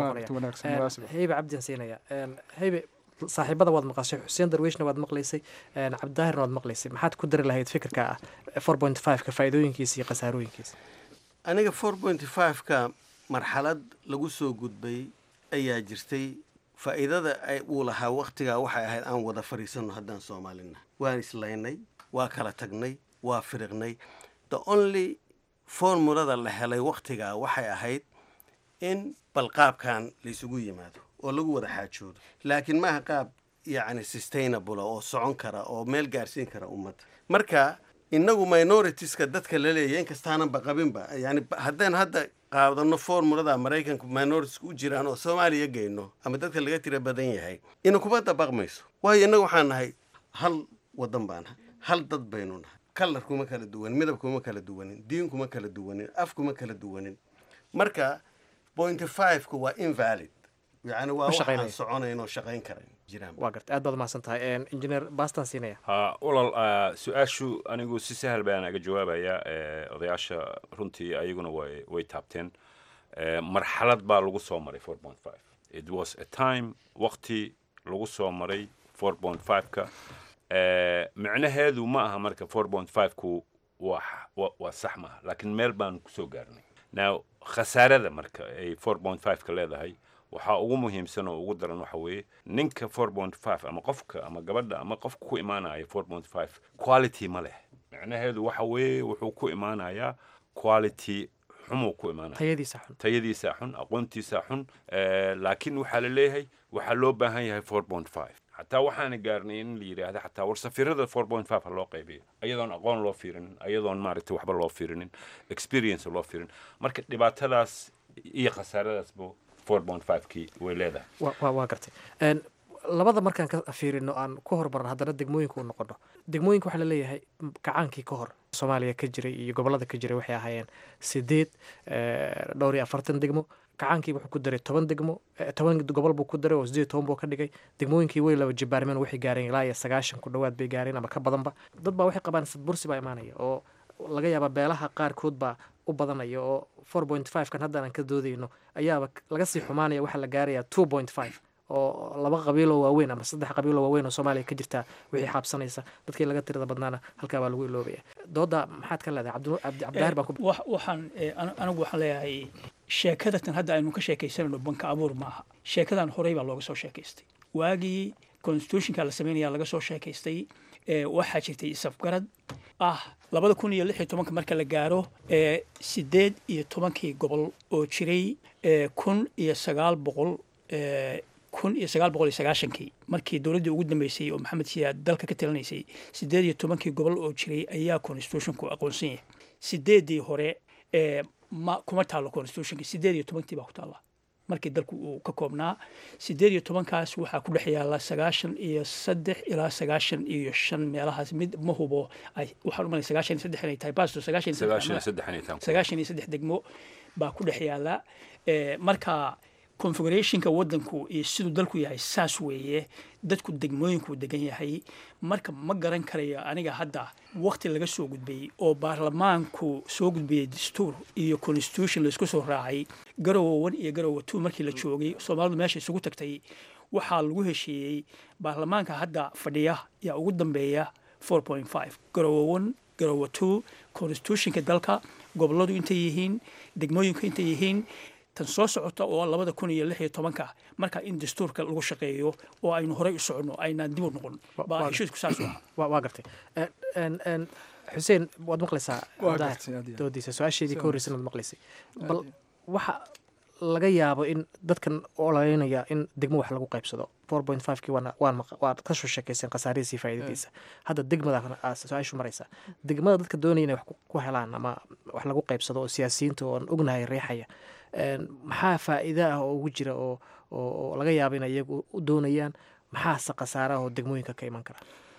heybe cabdian siinaya heybe saaxiibada waad maqashay xuseen darwiishna waad maqlaysay cabdidaahirna waad maqlaysay maxaad ku dari lahayd fikirka ah four point five ka faa'iidooyinkiisa iyo khasaarooyinkiisa
aniga four point five ka marxalad lagu soo gudbay ayaa jirtay faa'iidada uu lahaa waktigaa waxay ahayd aan wada fadhiisanno haddaan soomaalina waan islaynay waa kala tagnay waa firiqnay the only formulada la helay waktigaa waxay ahayd in balqaabkan laysugu yimaado oo lagu wada xaajoodo laakiin maaha qaab yacni sustainable oo socon kara oo meel gaarsiin kara ummadda marka innagu minoritiska dadka la leeyahy inkastaananba qabinba yani haddaan hadda qaadano formulada maraykanka minoritiska u jiraan oo soomaaliya geyno ama dadka laga tira badan yahay ina kuma dabaqmayso waayo innagu waxaan nahay hal wadan baan nahay hal dad baynu nahay kalar kuma kala duwanin midab kuma kala duwanin diin kuma kala duwanin af kuma kala duwanin marka point five-ka waa invalid yani waa waxaan soconayn oo shaqayn karayn jiraan
waa garta aad baad umahadsan tahay injineer bastan siinaya
ha ulal su-aashu anigu si sahal baan aga jawaabaya odayaasha runtii ayaguna way way taabteen marxalad baa lagu soo maray four point five it was a time waqti lagu soo maray four point five-ka micnaheedu ma aha marka four point five-ku waa waa sax maaha laakiin meel baan kusoo gaarnay now khasaarada marka ay four point five-ka leedahay waxaa ugu muhiimsan oo ugu daran waxa weeye ninka four point five ama qofka ama gabadha ama qofka ku imaanaya four point five quality ma leh micnaheedu waxa weeye wuxuu ku imaanayaa quality xumuu ku imaanaya
tayadiisa xun
tayadiisa xun aqoontiisa xun laakiin waxaa la leeyahay waxaa loo baahan yahay four point five xataa waxaana gaarnay in la yidhaahda xataa war safirada four point five ha loo qaybiyo ayadoon aqoon loo fiirinin ayadoon maaragtay waxba loo fiirinin experience loo fiirin marka dhibaatadaas iyo khasaaradaasba four point five kii way leedahay
waa gartay labada markaan ka fiirino aan ku hormarno haddana degmooyinka u noqono degmooyinka waxaa laleeyahay kacaankii ka hor soomaaliya ka jiray iyo gobolada ka jiray waxay ahaayeen sideed dhowr iyo afartan degmo kacaankii wuxuu ku daray toban degmo toban gobol buu ku daray oo sideed toban buu ka dhigay degmooyinkii way laba jibaarmeen waxay gaareen ilaa iyo sagaashan ku dhowaad bay gaareen ama ka badanba dad baa waxay qabaan bursi baa imaanaya oo laga yaabaa beelaha qaarkood baa u badanaya oo four point five kan hadda aan ka doodayno ayaaba laga sii xumaanaya waxaa la gaarayaa two point five oo laba qabiiloo waaweyn ama saddex qabiiloo waaweyn oo soomaaliya ka jirtaa wixii xaabsanaysa dadkii laga tirada badnaana halkaa baa lagu iloobaya dooda maxaad ka leedahay cabdibdaahir baan
waxaan anigu waxaan leeyahay sheekadatan hadda aynu ka sheekaysanayno banka abuur maaha sheekadan horey baa looga soo sheekaystay waagii constitutionka la sameynaya laga soo sheekaystay waxaa jirtay isafgarad ah labada kun iyo lix iyo tobanka marka la gaaro sideed iyo tobankii gobol oo jiray kun iyo sagaal boqol kun iyo sagaal boqol iyo sagaashankii markii dowladdii ugu dambeysay oo maxamed siyaad dalka ka talinaysay sideed iyo tobankii gobol oo jiray ayaa constitutionku aqoonsan yahay sideedii hore ma kuma taallo constitutionka sideed iyo tobankii baa ku taalla markii dalku uu ka koobnaa sideed iyo tobankaas waxaa ku dhex yaala sagaashan iyo saddex ilaa sagaashan iyo shan meelahaas mid ma hubo waxaan umalay sagaashan iyo saddex inay tahay basto sagaashan sagaashan iyo saddex degmo baa ku dhex yaala marka configurationka wadanku iyo siduu dalku yahay saas weeye dadku degmooyinkuu degan yahay marka ma garan karayo aniga hadda wakti laga soo gudbay oo baarlamaanku soo gudbiyey dastuur iyo constitution laisku soo raacay garowa one iyo garowa two markii la joogay soomaalidu meesha isugu tagtay waxaa lagu heshiiyey baarlamaanka hadda fadhiya yaa ugu dambeeya four point five garowa one garowa two constitutionka dalka goboladu intay yihiin degmooyinku intay yihiin tan soo socota oo labada kun iyo lix iyo tobanka marka in dastuurka lagu shaqeeyo oo aynu horey u soconno aynaan dib u noqon baa heshiisku saas u
ah waa gartay xuseen waad maqlaysaa doodiisa su-aasheedii ka horreysay waad maqlaysay bal waxa laga yaabo in dadkan olaynaya in degmo wax lagu qaybsado four point five kii waad ka soo sheekayseen khasaarihiisa iyo faa'iidadiisa hadda degmada su-aashu maraysa degmada dadka doonaya inay wax ku helaan ama wax lagu qaybsado oo siyaasiyiinta oon ognahay riixaya maxaa faa'iida ah oo ugu jira oo oo laga yaabo in iyagu u doonayaan maxaase khasaara oo degmooyinka ka iman kara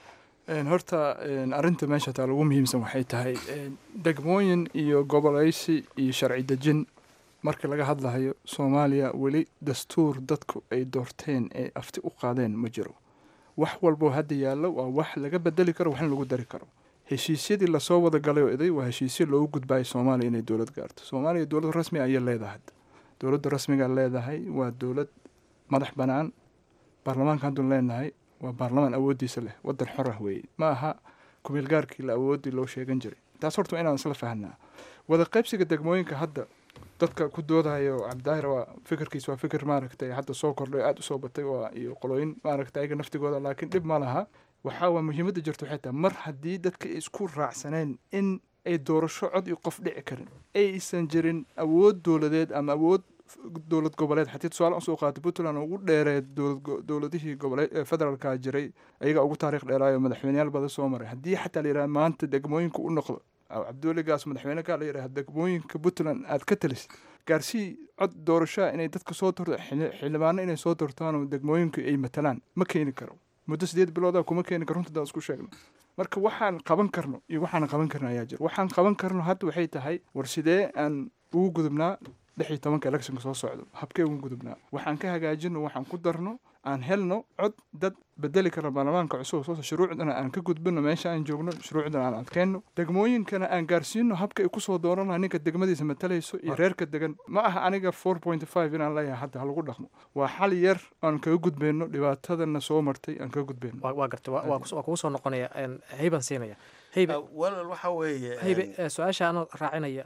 horta arrinta meesha taa lagu muhiimsan waxay tahay degmooyin iyo gobolaysi iyo sharci dejin marka laga hadlayo soomaaliya weli dastuur dadku ay doorteen ee afti u qaadeen ma jiro wax walboo hadda yaallo waa wax laga bedeli karo waxna lagu dari karo heshiisyadii lasoo wada galay oo iday waa heshiisyo loogu gudbayo soomaaliya inay dowlad gaarto soomaaliya dowlad rasmi ayay leedahay dowladda rasmiga leedahay waa dowlad madax bannaan baarlamaanka haddun leenahay waa baarlamaan awooddiisa leh waddan xor ah weeye ma aha kumeel gaarkii la awooddii loo sheegan jiray taas horta inaan isla fahnaa wada qaybsiga degmooyinka hadda dadka ku doodayo cabdidaahir waa fikirkiis waa fikir maaragtay hadda soo kordhay aada usoo batay waa iyo qolooyin maaragtay ayaga naftigooda laakiin dhib ma laha waxaa waa muhiimadda jirta waxay tahay mar haddii dadka ay isku raacsaneen in ay doorasho cod iyo qof dhici karin aysan jirin awood dowladeed ama awood dowlad goboleed xatii tusaale usoo qaata puntland ugu dheereed dowladihii goboleed federaalka jiray ayaga ugu taariikh dheeraayo madaxweyneyaal badan soo maray haddii xataa la yidhaha maanta degmooyinka u noqdo cabdiweligaas madaxweyne kaa la yidhaha degmooyinka puntland aad ka talisid gaarsii cod doorashaa inay dadka soo dorto xildhibaano inay soo dortaanoo degmooyinka ay matalaan ma keeni karo muddo sideed bilooda kuma keeni karo runta daan isku sheegno marka waxaan qaban karno iyo waxaan qaban karno ayaa jira waxaan qaban karno hadda waxay tahay war sidee aan ugu gudubnaa lix iyo tobanka electionka soo socdo habkee ugu gudubnaa waxaan ka hagaajino waxaan ku darno aan helno cod dad bedeli karna baarlamaanka cusub soo shuruucdana aan ka gudbino meesha aan joogno shuruucdana aan adkeenno degmooyinkana aan gaarsiino habka ay kusoo dooranaa ninka degmadiisa matalayso iyo reerka degan ma aha aniga four point five inaan leeyahay hadda ha lagu dhaqmo waa xal yar aan kaga gudbeyno dhibaatadana soo martay aan kaga gudbeyno
waa garta waa kugu soo noqonaya heybaan siinaya heybe
walal waxa weeye
heybe su-aasha anoo raacinaya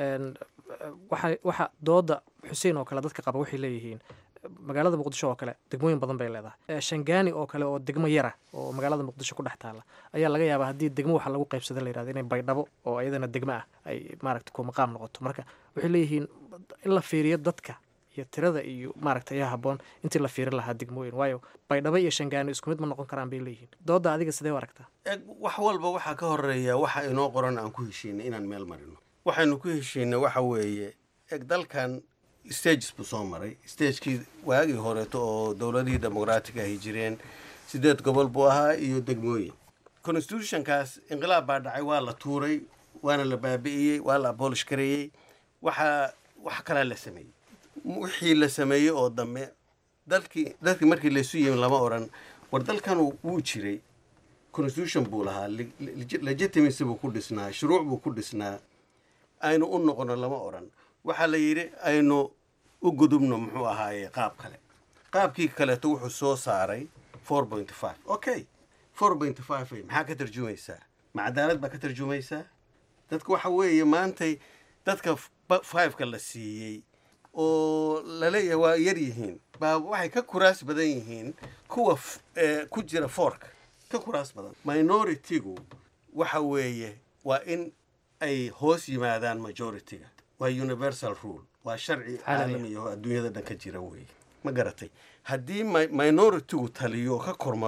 waxa waxa dooda xuseen oo kale dadka qaba waxay leeyihiin magaalada muqdisho oo kale degmooyin badan bay leedahay shangaani oo kale oo degmo yara oo magaalada muqdisho ku dhex taala ayaa laga yaabaa haddii degmo waxa lagu qaybsada la yirahdo inay baydhabo oo iyadana degmo ah ay maaragta ku maqaam noqoto marka waxay leeyihiin in la fiiriyo dadka iyo tirada iyo maaragta ayaa habboon intii la fiirin lahaa degmooyin waayo baydhabo iyo shangaani isku mid ma noqon karaan bay leeyihiin dooda adiga sidee u aragtaa
wax walba waxaa ka horeeya waxa inoo qoran aan ku heshiinay inaan meel marino waxaynu ku heshiinay waxa weeye eg dalkan stages buu soo maray stagekii waagii horeeto oo dowladihii demoqraatiga ahy jireen sideed gobol buu ahaa iyo degmooyin constitutionkaas inqilaab baa dhacay waa la tuuray waana la baabi'iyey waa la abolish gareeyey waxaa wax kalaa la sameeyey wixii la sameeyey oo dambe dalkii dalkii markii laysu yimi lama odhan war dalkan wuu jiray constitution buu lahaa legitimacy buu ku dhisnaa shuruuc buu ku dhisnaa aynu u noqono lama odhan waxaa la yidhi aynu u gudubno muxuu ahaaye qaab kale qaabkii kaleeto wuxuu soo saaray four point five okay four point five maxaa ka tarjumaysaa ma cadaalad baa ka tarjumaysaa dadka waxa weeye maantay dadka fiveka la siiyey oo laleeyahay waa yar yihiin baa waxay ka kuraas badan yihiin kuwa ku jira foorka ka kuraas badan minority-gu waxa weeye waa in ay hoos yimaadaan majority-ga waa universal rule waa sharci caalami oo adduunyada dhan ka jira weeye ma garatay haddii minority-gu taliyo ka kormaro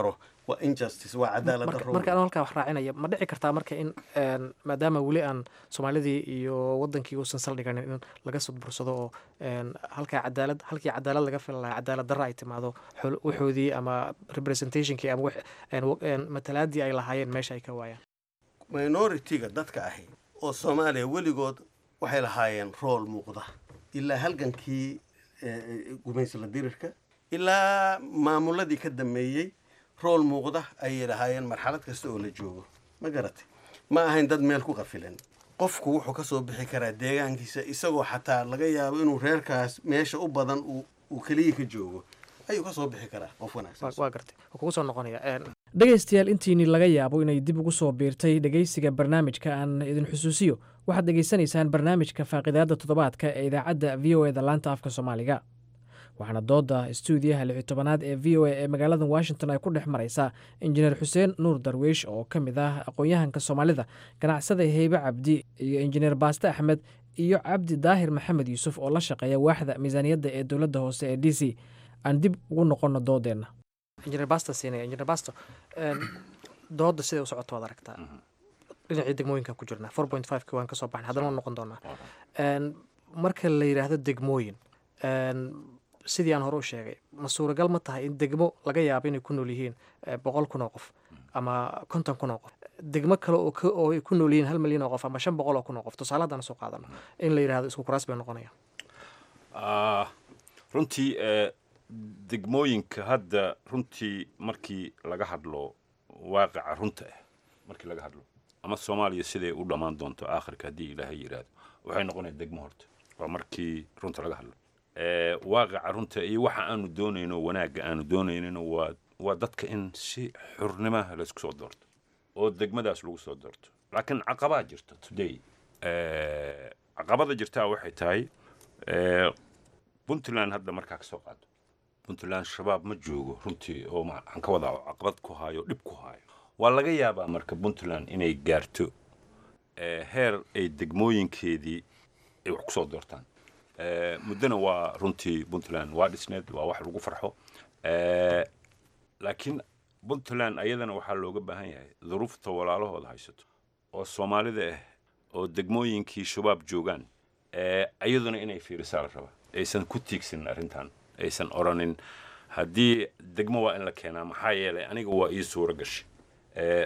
waa injustice waa cadaalad
marka
darro
marka anoo halkaa wax raacinaya ma dhici kartaa marka in een, maadaama weli aan soomaalidii iyo wadankii uusan saldhiganin in laga sudbursado oo een, halkaa cadaalad halkii cadaalad laga filan lahaa cadaalad darra ay timaado xul- waxoodii ama representationkii ama wax- een, wa- een, matalaadii ay lahaayeen meesha ay ka waayaan
minority-ga dadka ahi oo soomaaliya weligood waxay lahaayeen rool muuqda ilaa halgankii eh, gumaysla dirirka ilaa maamuladii ka dambeeyey rool muuqda ayay lahaayeen marxalad kasta oo la joogo ma garatay ma ahayn dad meel ku qafilan qofku wuxuu ka soo bixi karaa deegaankiisa isagoo xataa laga yaabo inuu reerkaas meesha u badan uu uu keliya ka joogo ayuu ka soo bixi karaa qof wanaagsan
waa gartay waa kugu soo noqonaya een,
dhegaystayaal intiinii laga yaabo inay dib ugu soo biirtay dhegaysiga barnaamijka aan idin xusuusiyo waxaad dhegaysanaysaan barnaamijka faaqidaadda toddobaadka ee idaacadda v o e da laanta afka soomaaliga waxaana dooda stuudiyaha lixi tobanaad ee v o a ee magaalada washington ay ku dhex maraysaa injineer xuseen nuur darwiish oo ka mid ah aqoon-yahanka soomaalida ganacsada heybe cabdi iyo injineer baaste axmed iyo cabdi daahir maxamed yuusuf oo la shaqeeya waaxda miisaaniyadda ee dowladda hoose ee d c aan dib ugu noqonno doodeenna
injineer basta siinaya injineer basto een, dooda siday u socoto waad aragtaa dhinacii degmooyinkan ku jirnaa four point five ki waan kasoo baxnay haddana waan noqon doonaa Een, marka la yidhaahdo degmooyin een, sidii aan hore u sheegay ma suuragal ma tahay in degmo laga yaabo inay ku nool yihiin eh, boqol kun oo qof ama konton kun oo qof degmo kale oo ka- oo ay ku nool yihiin hal milyan oo qof ama shan boqol oo kun oo qof tusaale haddaan soo qaadano in la yidhaahdo isku kuraas bay noqonayaan
Ah, runtii eh, degmooyinka hadda runtii markii laga hadlo waaqica runta ah markii laga hadlo ama soomaaliya siday u dhammaan doonto aakhirka haddii ilaahay yidhaahdo waxay noqonaya degmo horta waa markii runta laga hadlo Eh, waaqica runta iyo waxa aanu doonayno wanaagga aanu doonaynino waa waa dadka in si xurnimaha laysku soo doorto oo degmadaas lagu soo doorto laakiin caqabaa jirta today Eh, caqabada jirtaa waxay tahay eh, puntland hadda markaa ka soo qaado puntland shabaab ma joogo runtii oo ma- waxaan ka wadaa oo caqabad ku haayo dhib ku haayo waa laga yaabaa marka puntland inay gaarto eh, heer ay degmooyinkeedii ay wax ku soo doortaan Eh, muddona waa runtii puntland waa dhisneed waa wax lagu farxo Eh, laakiin puntland ayadana waxaa looga baahan yahay duruufta walaalahooda haysato oo soomaalida ah oo degmooyinkii shabaab joogaan eh, ayaduna inay fiirisaa la rabaa aysan ku tiigsanin arrintan aysan oranin haddii degmo waa in la keenaa maxaa yeelay aniga waa ii suuro gashay Eh,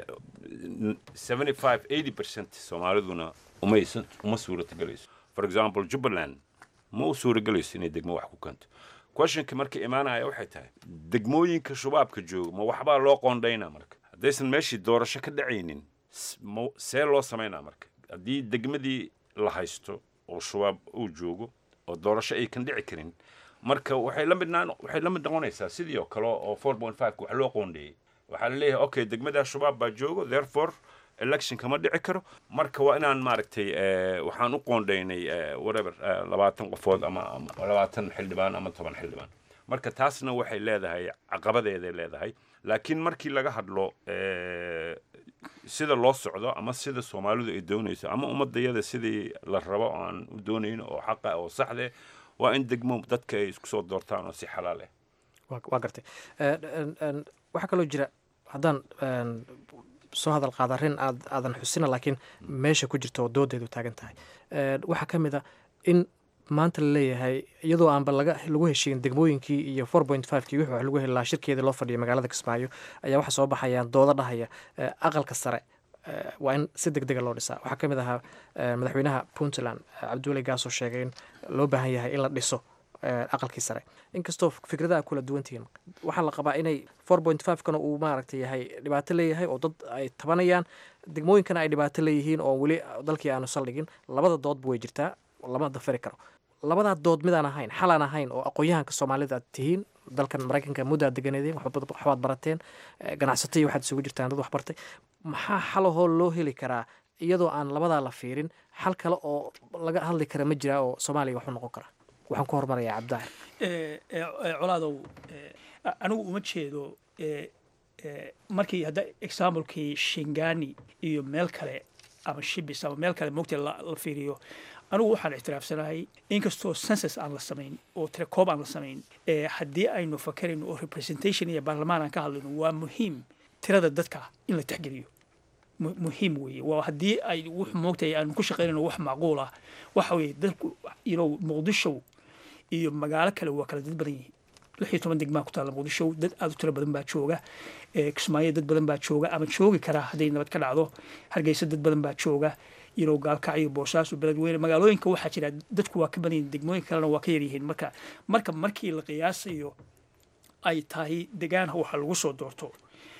n- 75 80 percent soomaaliduna umaysan uma suuratagelayso for example jubbaland ma u suuragelayso inay degmo wax ku keento questionka marka imaanaya waxay tahay degmooyinka shabaabka jooga ma waxbaa loo qoondhaynaa marka haddaysan meeshii doorasho ka dhacaynin s- ma- see loo samaynaa marka haddii degmadii la haysto oo shabaab uu joogo oo doorasho ay kan dhici karin marka waxay la mid naan- waxay la mid noqonaysaa sidii oo kale oo 4.5 wax loo qoondheeyey waxaa la leeyahay okay degmadaa shabaab baa joogo therefore election kama dhici karo marka waa inaan maaragtay eh, waxaan u qoondhaynay eh, whatever eh, labaatan qofood ama ama labaatan xildhibaan ama toban xildhibaan marka taasna waxay leedahay caqabadeeday leedahay laakiin markii laga hadlo eh, sida loo socdo ama sida soomaalidu ay doonayso ama ummadayada sidii la rabo oo aan u doonayn oo xaqa oo saxde waa in degmo dadka ay isku soo doortaan oo si xalaal ah
waa waa gartay Een, een, een, waxaa kaloo jira haddaan een, soo hadal qaada arrin aad aadan xusina laakiin meesha ku jirta oo doodeedu taagan tahay Een, waxaa ka mid a in maanta la leeyahay iyadoo aanba laga lagu heshiin degmooyinkii iyo four point five kii wixii wax lagu heli lahaa shirkeedii loo fadhiyo magaalada kismaayo ayaa waxaa soo baxayaan doodo dhahaya eh, aqalka sare eh, waa in si deg dega loo dhisaa waxaa ka mid ahaa eh, madaxweynaha puntland eh, cabdiweli gaasoo sheegay in loo baahan yahay in la dhiso eh, aqalkii sare inkastoo fikradaha kula duwan tihiin waxaa la qabaa inay four point five kana uu maaragta yahay dhibaato leeyahay oo dad ay tabanayaan degmooyinkana ay dhibaato leeyihiin oo weli dalkii aanu saldhigin labada doodba way jirtaa lama dafari karo labadaa dood midaan ahayn xalaan ahayn oo aqoon-yahanka soomaalida aad tihiin dalkan maraykanka muddo aad deganeedeen waxbaad waxbaad barateen eh, ganacsato iyo waxaad isugu jirtaan dad wax bartay maxaa xalahoo loo heli karaa iyadoo aan labadaa la fiirin xal kale oo laga hadli kara ma jiraa oo soomaaliya wax u noqon kara waxaan ku hormarayaa cabdaaxir
Eh, eh, eh, colaadow eh, a- anigu uma jeedo eh, eh, markii hadda examplekii shingani iyo meel kale ama shibis ama meel kale mogta la la fiiriyo anigu waxaan ictiraafsanahay inkastoo census aan la samayn oo tirakoob aan la samayn eh, haddii aynu fakarayno oo representation iyo baarlamaan aan ka hadlayno waa muhiim tirada dadka in la tixgeliyo muhiim weeye waa haddii ay wux moogtahay aanu ku shaqaynayno wax macquul ah waxa weeye dadku you know muqdisho iyo magaalo kale waa kala dad badan yihiin lix iyo toban degmaa ku taalla muqdisho dad aada u tiro badan baa jooga kismaayo dad badan baa jooga ama joogi karaa hadday nabad ka dhacdo hargeysa dad badan baa jooga yinow gaalkacyo boosaaso beledweyne magaalooyinka waxaa jira dadku waa ka badan yihin degmooyinka kalena waa ka yaryihiin marka marka markii la qiyaasayo ay tahay degaanha waxa lagu soo doorto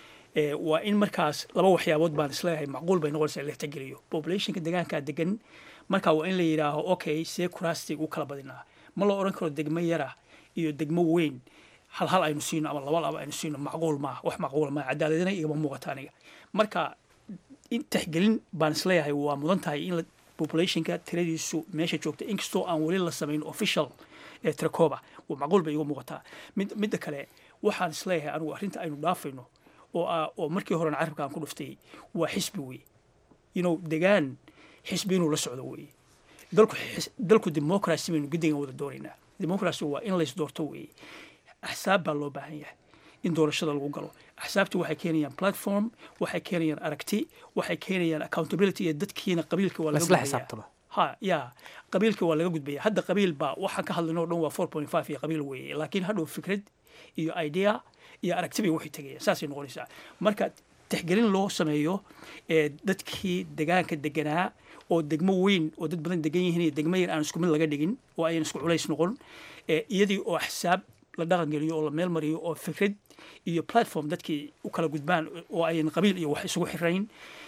waa in markaas laba waxyaabood baan isleeyahay macquul bay noqonaysaa in la tixgeliyo populationka degaankaa degan marka waa in la yidhaaho okay see kuraasti u kala badinaa ma la odhan karo degmo yara iyo degmo weyn hal hal aynu siino ama laba laba aynu siino macquul maaha wax macquula maaha cadaaladina igama muuqata aniga marka in tixgelin baan isleeyahay waa mudan tahay in populationka tiradiisu meesha joogta inkastoo aan weli la samayn official ee tirakoba waa macquul bay iga muuqataa mid midda kale waxaan isleeyahay anigu arrinta aynu dhaafayno oo ah oo markii horena carabka aan ku dhuftay waa xisbi wey you know degaan xisbi inuu la socdo wey dalku dalku democracy baynu guddigan wada doonaynaa democracy waa in lays doorto weeye axsaab baa loo baahan yahay in doorashada lagu galo axsaabtu waxay keenayaan platform waxay keenayaan aragti waxay keenayaan accountability iyo dadkiina qabiilka waa laga xisaabtama ha ya qabiilka waa laga gudbaya hadda qabiil baa waxaan ka hadlayno o dhan waa four point five iyo qabiil weeye laakiin hadhow fikrad iyo idea iyo aragti bay waxay tegayaan saasay noqonaysaa marka tixgelin loo sameeyo ee dadkii degaanka deganaa oo degmo weyn oo dad badan degan yihiin iyo degmo yar aan isku mid laga dhigin oo ayan isku culays noqon iyadii oo axsaab la dhaqan geliyo oo la meel mariyo oo fikrad iyo platform dadkii u kala gudbaan oo ayan qabiil iyo wax isugu xirayn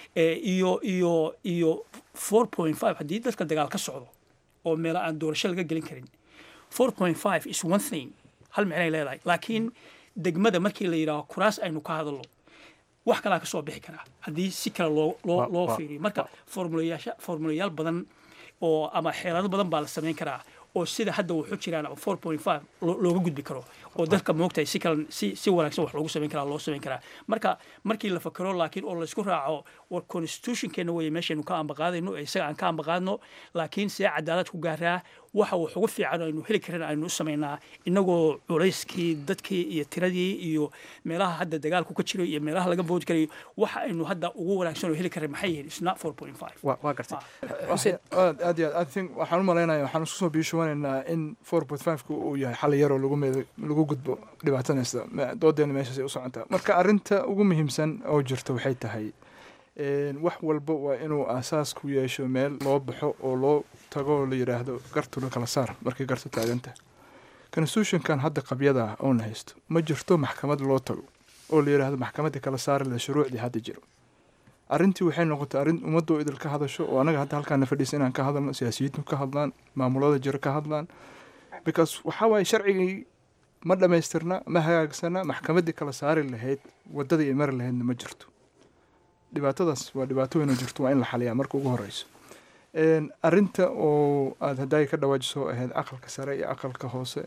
iyo iyo iyo four point five haddii dadka dagaal ka socdo oo meelo aan doorasho laga gelin karin four point five is one thing hal micnay leedahay laakiin degmada markii la yidhaaho kuraas aynu ka hadalno wax kalaa kasoo bixi karaa haddii si kale loo loo loo fiiriyo marka formulayaasha formulayaal badan oo ama xeelado badan baa la samayn karaa oo sida hadda wuxuu jiraan ama four point five looga gudbi karo oo dadka moogtahay si kale si si wanaagsan wax loogu samayn karaa loo samayn karaa marka markii la fakero laakiin oo laysku raaco war constitutionkeena weeye meeshaynu ka ambaqaadayno ee isaga aan ka ambaqaadno laakiin see cadaalad ku gaaraa waxa wax ugu fiican aynu heli karin aynu u samaynaa inagoo culayskii dadkii iyo tiradii iyo meelaha hadda dagaalku ka jiro iyo meelaha laga boodi karayo waxa aynu hadda ugu wanaagsan oo heli karin maxay yihiin isna four point five
waa gartay
aad aad iyo aad i think waxaan u malaynaya waxaan isku soo biishawanaynaa in four point five-ku uu yahay xal yaroo lagu meed lagu gudbo dhibaatanaysta doodeena meeshaasay u socontaa marka arrinta ugu muhiimsan oo jirta waxay tahay wax walba waa inuu aasaas ku yeesho meel loo baxo oo loo tago oo la yidhaahdo gartula kala saar markay gartu taaganta constitutionkan hadda qabyada ah oona haysto ma jirto maxkamad loo tago oo la yidhaahdo maxkamadii kala saari la shuruucdii hadda jiro arrintii waxay noqotay arrin ummadoo idil ka hadasho oo anaga hadda halkaana fadhiisa inaan ka hadalno siyaasiyiintu ka hadlaan maamulada jiro ka hadlaan because waxaa waaye sharcigii ma dhammaystirna ma hagaagsana maxkamaddii kala saari lahayd waddadii ay mari lahaydna ma jirto dhibaatadaas waa dhibaato weyn oo jirto waa in la xaliyaa marka ugu horeyso arrinta oo aada haddaay ka dhawaajiso ahayd aqalka sare iyo aqalka hoose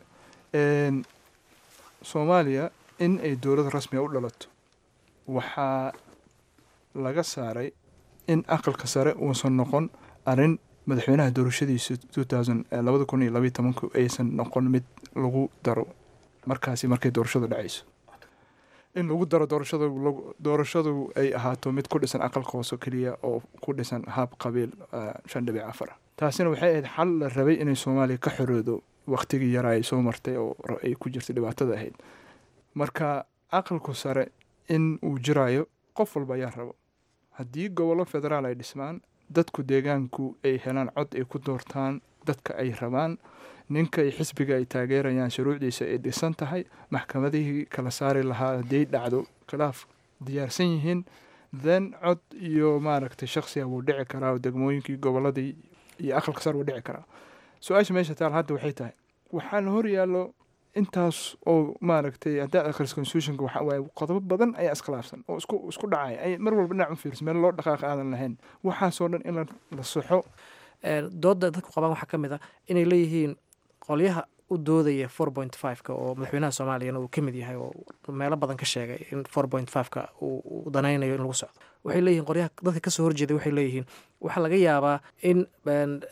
soomaaliya in ay dowlad rasmiga u dhalato waxaa laga saaray in aqalka sare uusan noqon arrin madaxweynaha doorashadiisa labada kun iyo labaiy tobanku aysan noqon mid lagu daro markaasi markay doorashadu dhacayso in lagu daro doorashada doorashadu ay ahaato mid ku dhisan aqalka hoose keliya oo ku dhisan haab qabiil shan dhibic afar taasina waxay ahayd xal la rabay inay soomaaliya ka xoroodo waqtigii yaraa ay soo martay oo ay ku jirtay dhibaatada ahayd marka aqalku sare in uu jiraayo qof walba ayaa rabo haddii gobollo federaal ay dhismaan dadku deegaanku ay helaan cod ay ku doortaan dadka ay rabaan ninka xisbiga ay taageerayaan shuruucdiisa ay dhisan tahay maxkamadihii kala saari lahaa hadday dhacdo khilaaf diyaarsan yihiin then cod iyo maaragtay shaksiga wuu dhici karaa degmooyinkii gobolladii iyo aqalka sar wuu dhici karaa su-aasha meesha taal hadda waxay tahay waxaa la hor yaallo intaas oo maaragtay haddaa akhris constitutionka waxa waaye qodobo badan ayaa iskhilaafsan oo isku isku dhacaya ay mar walba dhinac u fiirsan meel loo dhaqaaqa aadan lahayn waxaasoo dhan in la soxo
dooda dadku qabaan waxaa ka mid ah inay leeyihiin qolyaha u doodaya four point five-ka oo madaxweynaha soomaaliyana uu ka mid yahay oo meelo badan ka sheegay in four point five-ka uu danaynayo in lagu socdo waxay leeyihiin qolyaha dadka kasoo horjeeday waxay leeyihiin waxaa laga yaabaa in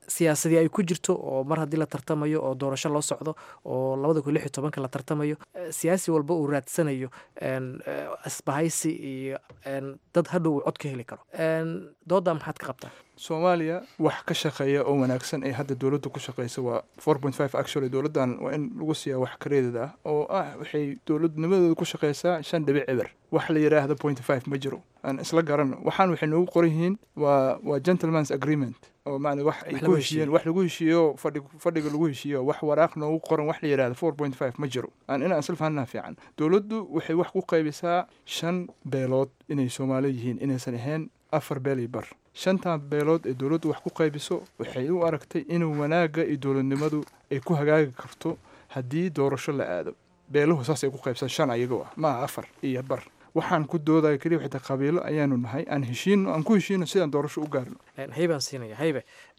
siyaasadii ay ku jirto oo mar haddii la tartamayo oo doorasho loo socdo oo labada kun lix iyo tobanka la tartamayo siyaasi walba uu raadsanayo asbahaysi iyo dad hadhow uu cod ka heli karo dooda maxaad ka qabtaa
soomaaliya wax ka shaqeeya oo wanaagsan ee hadda dowladda ku shaqeysa waa four point five actually dowladdan waa in lagu siiyaa wax kareedad ah oo ah waxay dowladnimadooda ku shaqeysaa shan dhibic eber wax la yidhaahda point five ma jiro aan isla garan waxaan waxay noogu qoran yihiin waa waa gentleman's agreement oo macna wax ay ku heshiiyeen wax lagu heshiiyo fadhi fadhiga lagu heshiiyo wax waraaq noogu qoran wax la yidhahda four point five ma jiro aan inaan isla fahanaa fiican dowladdu waxay wax ku qaybisaa shan beelood inay soomaali yihiin inaysan ahayn afar beel iyo bar shantan beelood ee dowladdu wax ku qaybiso waxay u aragtay inuu wanaagga iyo dowladnimadu ay ku hagaagi karto haddii doorasho la aado beeluhu saasay ku qaybsan shan ayagoo ah maaha afar iyo bar waxaan ku doodaya keliya xitaa qabiilo ayaanu nahay aan heshiino aan ku heshiino sidaan doorasho u gaarno
haybaan siinaya haybe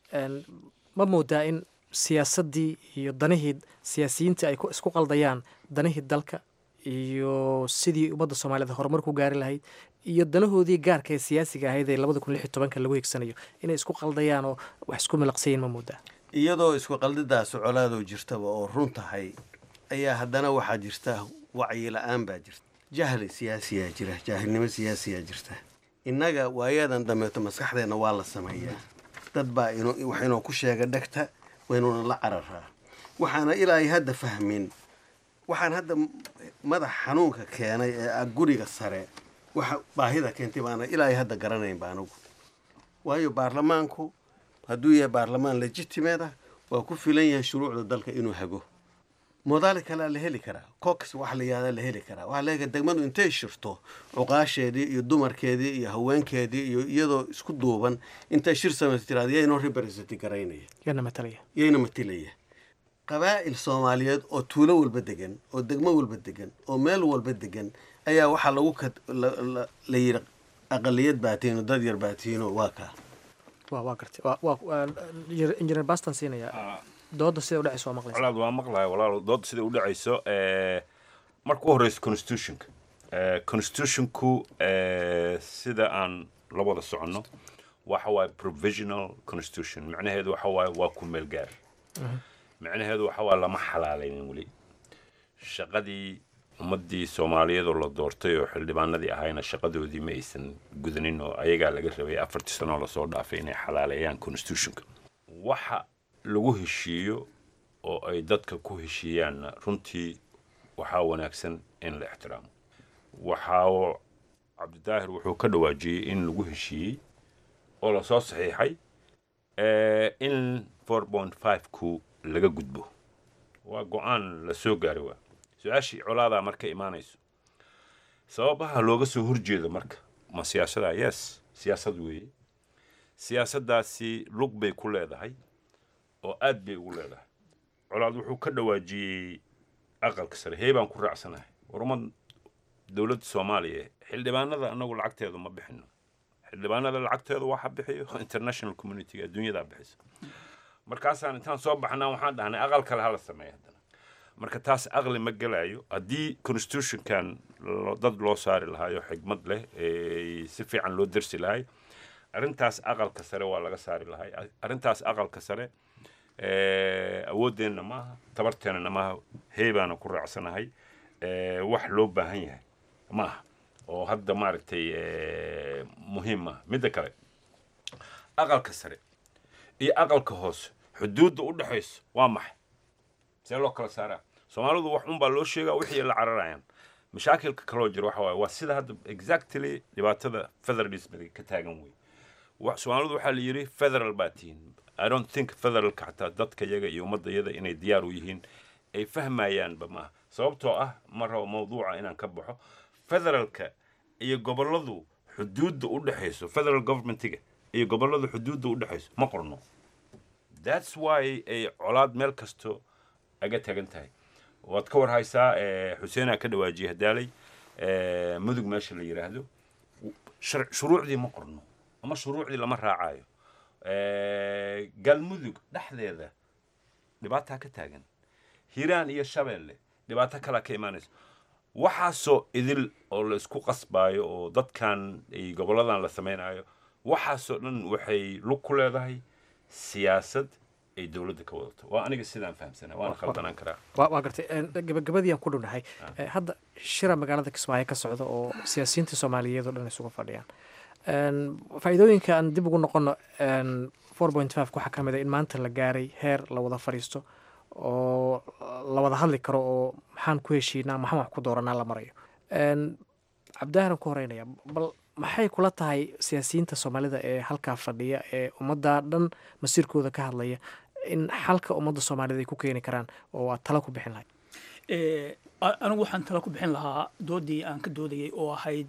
ma moodaa in siyaasaddii iyo danihii siyaasiyiintii ay isku qaldayaan danihii dalka iyo sidii ummadda soomaaliyed horumar ku gaari lahayd iyo danahoodii gaarka ee siyaasiga ahayd ee labada kun lix iyo tobanka lagu higsanayo inay isku qaldayaan oo wax isku milaqsayiin ma moodaa
iyadoo isku qaldidaas colaadoo jirtaba oo run tahay ayaa haddana waxaa jirta wacyi la-aan baa jirta jahli siyaasiyaa jira jaahilnimo siyaasiyaa jirta innaga waayadan dambeeto maskaxdeenna waa la sameeyaa dad baa wax inoo ku sheega dhegta waynuuna la cararaa waxaana ilaahay hadda fahmin waxaan hadda madax xanuunka keenay ee ah guriga sare waxa baahida keentay baana ilaahay hadda garanayn ba anugu waayo baarlamaanku hadduu yahay baarlamaan legitimeed ah waa ku filan yahay shuruucda dalka inuu hago moodaali kalea la heli karaa cox wax la yihahda la heli karaa waxaa leeyahay degmadu intay shirto cuqaasheedii iyo dumarkeedii iyo haweenkeedii iyo iyadoo isku duuban intay shir samaysa tiraada yaynoo representi garaynaya
yana matalaya
yayna matilaya qabaa'il soomaaliyeed oo tuulo walba degan oo degmo walba degan oo meel walba degan ayaa waxaa lagu la yidhi aqaliyad baatiino dad yar baatiino waa kaa
wa waa gartay waa injineer bastan siinaya dooda sida udhacayso waa maqlaysa
colaad waa maqlaya walaalo dooda sida udhacayso marka u horeysa constitutionka constitutionku sida aan la wada soconno waxa waaye provisional constitution macnaheedu waxa waaye waa ku meel gaar macnaheedu waxa waaye lama xalaalaynin weli shaqadii ummadii soomaaliyeed oo la doortay oo xildhibaanadii ahayna shaqadoodii ma aysan gudanin oo ayagaa laga rabay afartii sanoo lasoo dhaafay inay xalaaleeyaan constitutionka waxa lagu heshiiyo oo ay dadka ku heshiiyaanna runtii waxaa wanaagsan in la ixtiraamo waxaa cabdidaahir wuxuu ka dhawaajiyey in lagu heshiiyey oo lasoo saxiixay in four point five ku laga gudbo waa go-aan la soo gaaray waa su-aashii colaadaa marka imaanayso sababaha looga soo horjeedo marka ma siyaasada yes siyaasad weeye siyaasaddaasi lug bay ku leedahay oo aad bay ugu leedahay colaad wuxuu ka dhawaajiyey aqalka sare heebaan ku raacsanahay warumad dowladda soomaaliya xildhibaanada anagu lacagteedu ma bixino xildhibaanada lacagteedu waxa bixiyo international community adduunyadaa bixisa markaasaan intaan soo baxnaa waxaan dhahnay aqal kale hala sameeya haddana marka taas aqli ma gelayo haddii constitutionkan dad loo saari lahaayo xigmad leh si fiican loo dersi lahay arrintaas aqalka sare waa laga saari lahay arrintaas aqalka sare awooddeenna maaha tabarteennana maaha heebaana ku raacsanahay wax loo baahan yahay maaha oo hadda maaragtay muhiim maaha midda kale aqalka sare iyo aqalka hoose xuduudda u dhexayso waa maxay see loo kala saaraa soomaalidu wax unbaa loo sheegaa wixii la cararayaan mashaakilka kaloo jira waxa waaye waa sida hadda exactly dhibaatada federalismiga ka taagan wey soomaalidu waxaa la yidhi federal baa tihiin i don't think federalka xataa dadka yaga iyo ummadda yada inay diyaar u yihiin ay fahmayaanba maaha sababtoo ah ma rabo mawduuca inaan ka baxo federalka iyo gobolladu xuduudda u dhexayso federal governmentiga iyo gobolladu xuduudda u dhexayso ma qorno that's why ay colaad meel kasto aga tagan tahay waad ka war haysaa xuseenaa ka dhawaajiyey hadaalay mudug meesha la yidhaahdo shuruucdii ma qorno ama shuruucdii lama raacayo galmudug dhexdeeda dhibaataa ka taagan hiiraan iyo shabeelle dhibaato kalaa ka imaanaysa waxaasoo idil oo la isku qasbaayo oo dadkan ay gobolladan la samaynayo waxaasoo dhan waxay lug ku leedahay siyaasad ay dowladda ka wadato waa aniga sidaan fahamsana waana khaldanaan karaa
waa waa gartay gabagabadii aan ku dhownahay hadda shira magaalada kismaayo ka socda oo siyaasiyiinta soomaaliyeed oo dhan isugu fadhiyaan faa'iidooyinka aan dib ugu noqono four point five waxaa ka mid a in maanta la gaaray heer la wada fadhiisto oo la wada hadli karo oo maxaan ku heshiinaa maxaan wax ku dooranaa la marayo cabdaahiran ku horeynaya bal maxay kula tahay siyaasiyiinta soomaalida ee halkaa fadhiya ee ummadda dhan masiirkooda ka hadlaya in xalka ummadda soomaalida ay ku keeni karaan oo aad tala ku bixin lahayd
anigu waxaan tala ku bixin lahaa doodii aan ka doodayay oo ahayd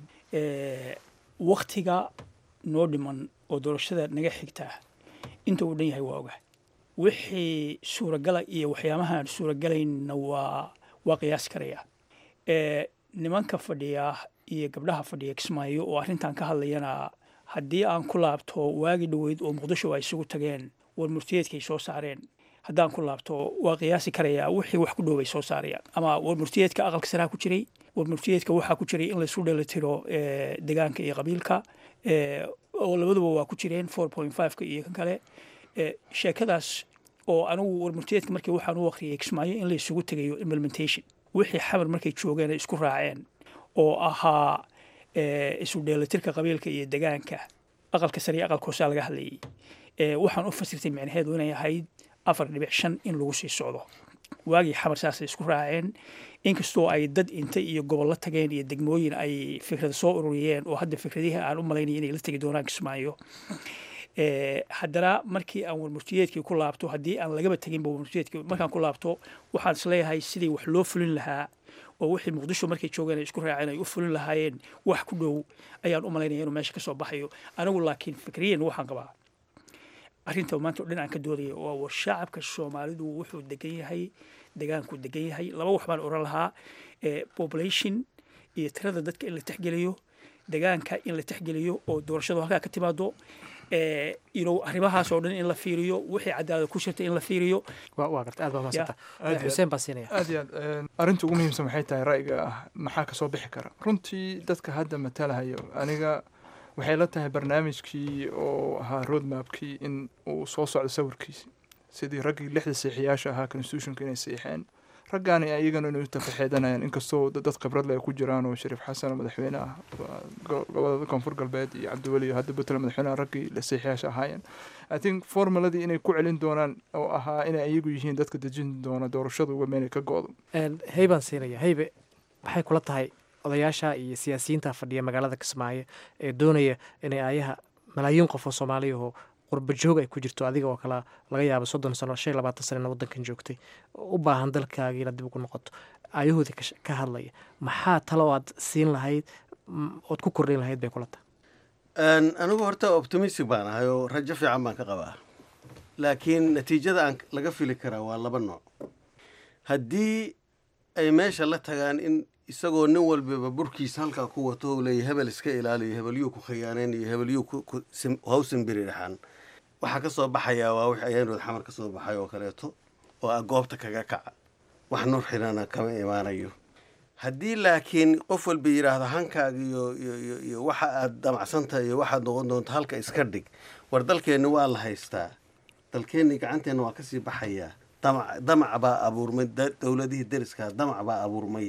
waktiga noo dhiman oo doorashada naga xigtaa inta uu dhan yahay waa oga wixii suuragala iyo waxyaabaha aan suuragalaynna waa waa qiyaasi karaya nimanka fadhiya iyo gabdhaha fadhiya kismaayo oo arrintan ka hadlayana haddii aan ku laabto waagi dhoweyd oo muqdisho ay isugu tageen war murtiyeedkay soo saareen haddaan ku laabto waa qiyaasi karayaa wixii wax ku dhowbay soo saarayaan ama war murtiyeedka aqalka saraa ku jiray war murtiyeedka waxaa ku jiray in laysu dheelitiro degaanka iyo qabiilka oo labaduba waa ku jireen four point fiveka iyo kan kale sheekadaas oo anigu war murtiyeedka markii waxaan u akhriyay kismaayo in la isugu tegayo implementation wixii xamar markay joogeen ay isku raaceen oo ahaa isu dheelitirka qabiilka iyo degaanka aqalka sare iyo aqalka hoosaa laga hadlayay waxaan u fasirtay micnaheedu inay ahayd afar dhibic shan in lagu sii socdo waagii xamar saasay isku raaceen inkastoo ay dad inta iyo gobollo tageen iyo degmooyin ay fikrada soo ururiyeen oo hadda fikradihii aan u malaynaya inay la tegi doonaan kismaayo haddana markii aan warmurtiyeedkii ku laabto haddii aan lagaba teginba warmurtiyeedkii markaan ku laabto waxaan isleeyahay sidii wax loo fulin lahaa oo wixii muqdisho markay joogeen ay isku raaceen ay u fulin lahaayeen wax ku dhow ayaan u malaynaya inuu meesha ka soo baxayo anigu laakiin fikriyan waxaan qabaa arrinta maanta o dhan aan ka doodaya waa war shacabka soomaalidu wuxuu degan yahay degaanku degan yahay laba wax baan oran lahaa population iyo tirada dadka in la texgeliyo degaanka in la texgeliyo oo doorashadu halkaa ka timaado ino arrimahaas oo dhan in la fiiriyo wixii cadaalad ku jirta in la fiiriyo
waa garta aad baa mahadsanta xuseen baa siinaya
aad iyo aad arrinta ugu muhiimsan waxay tahay ra'yiga ah maxaa kasoo bixi kara runtii dadka hadda matalahayo aniga waxay la tahay barnaamijkii oo ahaa roadmapkii in uu soo socdo sawirkiisi sidii raggii lixda seexiyaasha ahaa constitutionka inay seexeen raggaani iyagana inay u tafaxeedanayaan inkastoo dad khibrad leh ku jiraan oo shariif xasan oo madaxweyne ah gobolada koonfur galbeed iyo cabdiweli iyo hadda puntland madaxweynaha raggii seexiyaasha ahaayeen i think formuladii inay ku celin doonaan oo ahaa inay iyagu yihiin dadka dejin doona doorashada uga meelay ka go-do
heybaan siinaya heybe maxay kula tahay odayaasha iyo siyaasiyiinta fadhiya magaalada kismaayo ee doonaya inay ayaha malaayiin qof oo soomaaliyahoo qurba joog ay ku jirto adiga oo kale laga yaabo soddon sano shan iyo labaatan sanana waddankan joogtay u baahan dalkaagii inaad dib ugu noqoto ayahoodii ka hadlaya maxaa talo aad siin lahayd ood ku kordhin lahayd bay kula tahay
anigu horta optimistic baan ahay oo rajo fiican baan ka qabaa laakiin natiijada aan laga fili karaa waa laba nooc haddii ay meesha la tagaan in isagoo nin walbaba burkiisa halkaa ku wato leeya hebel iska ilaaliyo hebelyuu ku khiyaaneen iyo hebelyuu hawsan biririxan waxaa ka soo baxayaa waa wix ayaanood xamar ka soo baxay oo kaleeto oo ah goobta kaga kaca wax nur xirana kama imaanayo haddii laakiin qof walba yidhaahdo hankaaga iyo iyo iyo waxa aad damacsantahay iyo waxaad noqon doonto halka iska dhig war dalkeenni waa la haystaa dalkeenni gacanteenna waa kasii baxayaa damac damac baa abuurmay dowladihii deriskaa damac baa abuurmay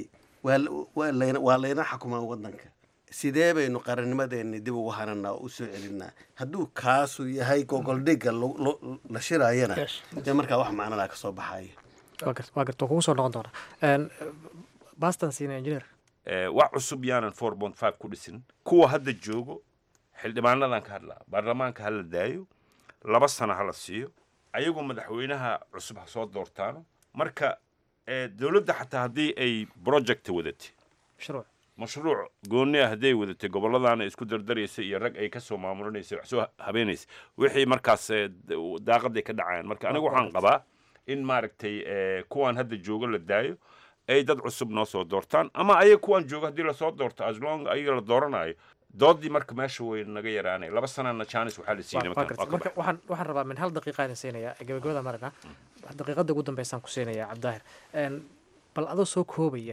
waa layna xukumaa waddanka sidee baynu qarannimadeenni dib ugu hananaa oo u soo celinaa hadduu kaasu yahay gogoldhigga la shiraayana dee markaa wax macnalaa ka soo baxaya
waa garta kugu soo noqon doonaa bastan siina engineer
wax cusub yaanan four point five ku dhisin kuwa hadda joogo xildhibaanadan ka hadlaa baarlamaanka hala daayo laba sano hala siiyo ayagoo madaxweynaha cusub ha soo doortaano marka dowladda xataa haddii ay project wadatay
mashruuc
mashruuc gooni ah hadday wadatay gobolladana isku dardaraysa iyo rag ay kasoo maamulinaysa wax soo habeenaysa wixii markaas daaqaday ka dhacayaan marka anigu waxaan qabaa in maaragtay kuwaan hadda joogo la daayo ay dad cusub noo soo doortaan ama ayaga kuwaan joogo haddii lasoo doorto aslong ayaga la dooranayo doodii marka meesha way naga yaraanay laba sanana janis waxaa la siiyey
marka waxaan waxaan rabaa min hal daqiiqaan siinaya gabagabada marina daqiiqada ugu dambeysaan ku siinaya cabdaahir bal adoo soo koobaya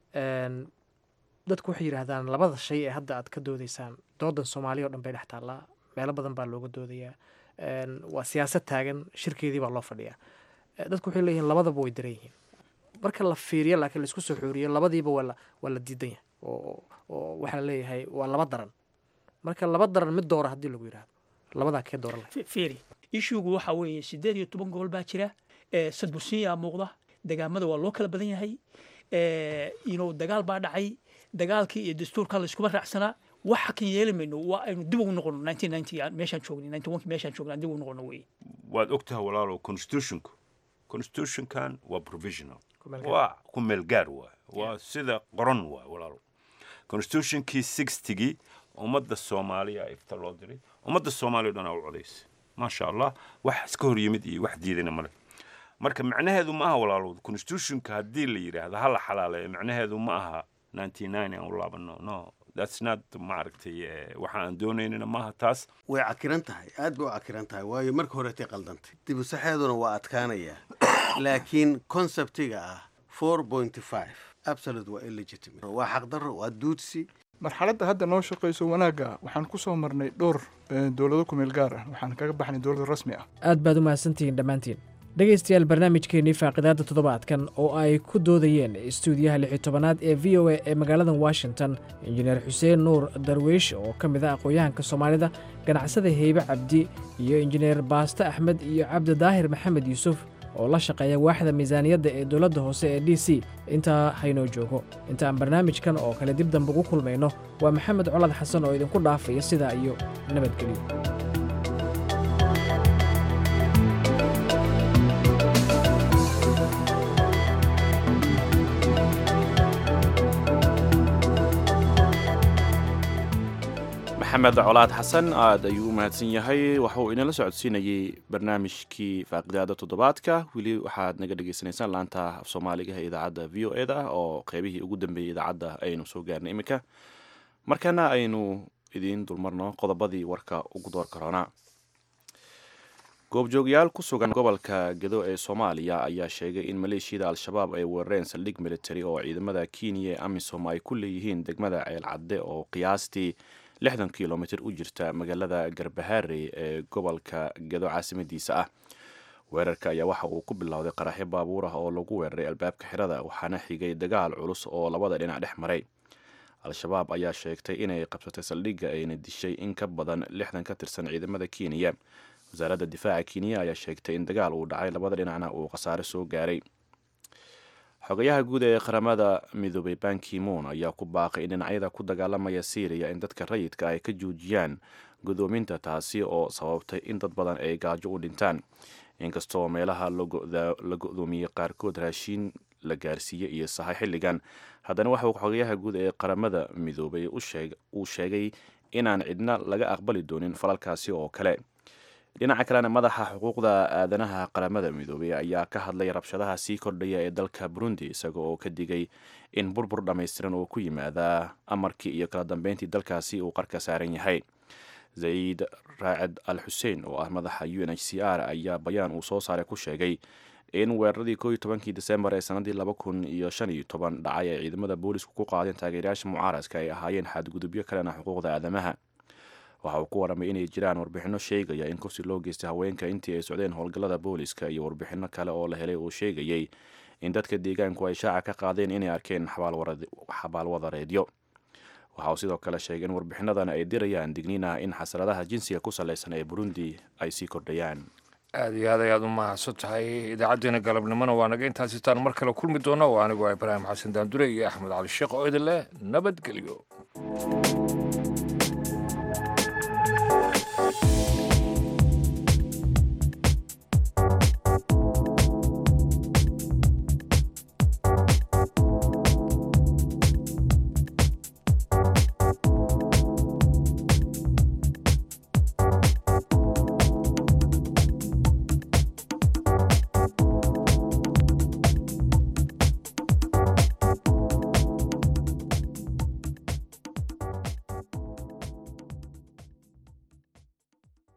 dadku waxay yidhaahdaan labada shay ee hadda aad ka doodaysaan doodan soomaaliya o dhan bay dhex taallaa meelo badan baa looga doodayaa waa siyaasad taagan shirkeedii baa loo fadhiyaa dadku waxay leeyihiin labadaba way daran yihiin marka la fiiriyo laakiin laisku soo xooriyo labadiiba waa la waa la diidan yahay oo oo waxaa la leeyahay waa laba daran marka laba daran mid doora haddii lagu yidhaahdo labadaa kee dooran lahay
fiiri ishugu waxa weeye siddeed iyo toban gobol baa jira sadbursiyaa muuqda degaamada waa loo kala badan yahay ino dagaal baa dhacay dagaalkii iyo dastuurka layskuma raacsanaa waxa kan yeeli mayno waa aynu dib ugu noqono nineteen ninety meeshaan joognay ninety one meeshaan joognay dib ugu noqono weye
waad ogtahay walaalo constitutionku constitutionkan waa provisional waa ku meelgaar waay waa sida qoran waay walaalo constitutionkii sixtigii ummadda soomaaliya ifta loo diray ummadda soomaaliya o dhan aa u codaysay maasha allah wax iska hor yimid iyo wax diidana male marka macnaheedu ma aha walaalo constitutionka haddii la yidhaahdo ha la xalaaleeyo macnaheedu ma aha ninety nine aan u laabano no that's not maaragtay waxa aan doonaynana maaha taas
way cakiran tahay aad bay u cakiran tahay waayo marka horetay qaldantay dibusaxeeduna waa adkaanayaa laakiin conceptiga ah four point five absolute waa illegitimate waa xaqdarro waa duudsi
marxaladda hadda noo shaqayso wanaagga waxaan ku soo marnay dhowr dowlado ku meel gaar ah waxaan kaga baxnay dowlad rasmi ah
aad baad u mahadsantihiin dhammaantiin dhegaystayaal barnaamijkeennii faaqidaadda toddobaadkan oo ay ku doodayeen istuudiyaha lixi tobanaad ee v o a ee magaalada washington injineer xuseen nuur darweish oo ka mid ah aqoon-yahanka soomaalida ganacsada heybe cabdi iyo injineer baaste axmed iyo cabdi daahir maxamed yuusuf oo la shaqeeya waaxda miisaaniyadda ee dowladda hoose ee d c intaa haynoo joogo inta aan barnaamijkan oo kale dib dambe ugu kulmayno waa maxamed colad xasan oo idinku dhaafaya sidaa iyo nabadgelyo
maxamed colaad xasan aad ayuu u mahadsan yahay waxa uu inala socodsiinayey barnaamijkii faaqidaada toddobaadka weli waxaad naga dhagaysanaysaan laanta af soomaaliga ee idaacadda v o e da oo qeybihii ugu dambeeyey idaacadda aynu soo gaarnay iminka markana aynu idiin dulmarno qodobadii warka ugu door karoona goobjoogyaal ku sugan gobolka gedo ee soomaaliya ayaa sheegay in maleeshiyada al-shabaab ay weerareen saldhig military oo ciidamada kenya ee amisom ay ku leeyihiin degmada ceel cadde oo qiyaastii lixdan kilomitir u jirta magaalada garbaharey ee gobolka gedo caasimadiisa ah weerarka ayaa waxa uu ku bilowday qaraxyo baabuur ah oo lagu weeraray albaabka xirada waxaana xigay dagaal culus oo labada dhinac dhex maray al-shabaab ayaa sheegtay inay qabsatay saldhigga ayna dishay in ka badan lixdan ka tirsan ciidamada kenya wasaaradda difaaca kenya ayaa sheegtay in dagaal uu dhacay labada dhinacna uu khasaare soo gaaray xogayaha guud ee qaramada midoobay bankimoon ayaa ku baaqay in dhinacyada ku dagaalamaya syriya in dadka rayidka ay ka joojiyaan gudoominta taasi oo sababtay in dad badan ay gaajo u dhintaan inkastoo meelaha la go-doomiyey qaarkood raashiin la gaarsiiyey iyo sahay xilligan haddana waxauu xogayaha guud ee qaramada midoobay uu sheegay inaan cidna laga aqbali doonin falalkaasi oo kale dhinaca kalena madaxa xuquuqda aadanaha qaramada midoobay ayaa ka hadlay rabshadaha sii kordhaya ee dalka burundi isaga oo ka digay in burbur dhammaystiran oo ku yimaada amarkii iyo kala dambeyntii dalkaasi uu qarka saaran yahay zaid raacid al xuseen oo ah madaxa u n h c r ayaa bayaan uu soo saaray ku sheegay in weeraradii koo iyo tobankii desembar ee sanadii laba kun iyo shan iyo toban dhacay ay ciidamada boolisku ku qaadeen taageerayaasha mucaaradka ay ahaayeen xadgudubyo kalena xuquuqda aadamaha waxa uu ku waramay inay jiraan warbixinno sheegaya in kursi loo geystay haweenka intii ay socdeen howlgallada booliska iyo warbixinno kale oo la helay oo sheegayay in dadka deegaanku ay shaaca ka qaadeen inay arkeen xabaalwadareedyo waxa uu sidoo kale sheegay in warbixinadan ay dirayaan digniin ah in xasradaha jinsiga ku saleysan ee burundi ay sii kordhayaan
aada iyo aad ayaad u mahadsan tahay idaacaddeenna galabnimona waa naga intaas itaan mar kale kulmi doona oo anigu ah ibraahim xasan daandure iyo axmed cali sheekh oo idin leh nabadgelyo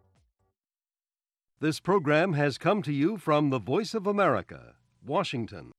This program has come to you from the Voice of America, Washington.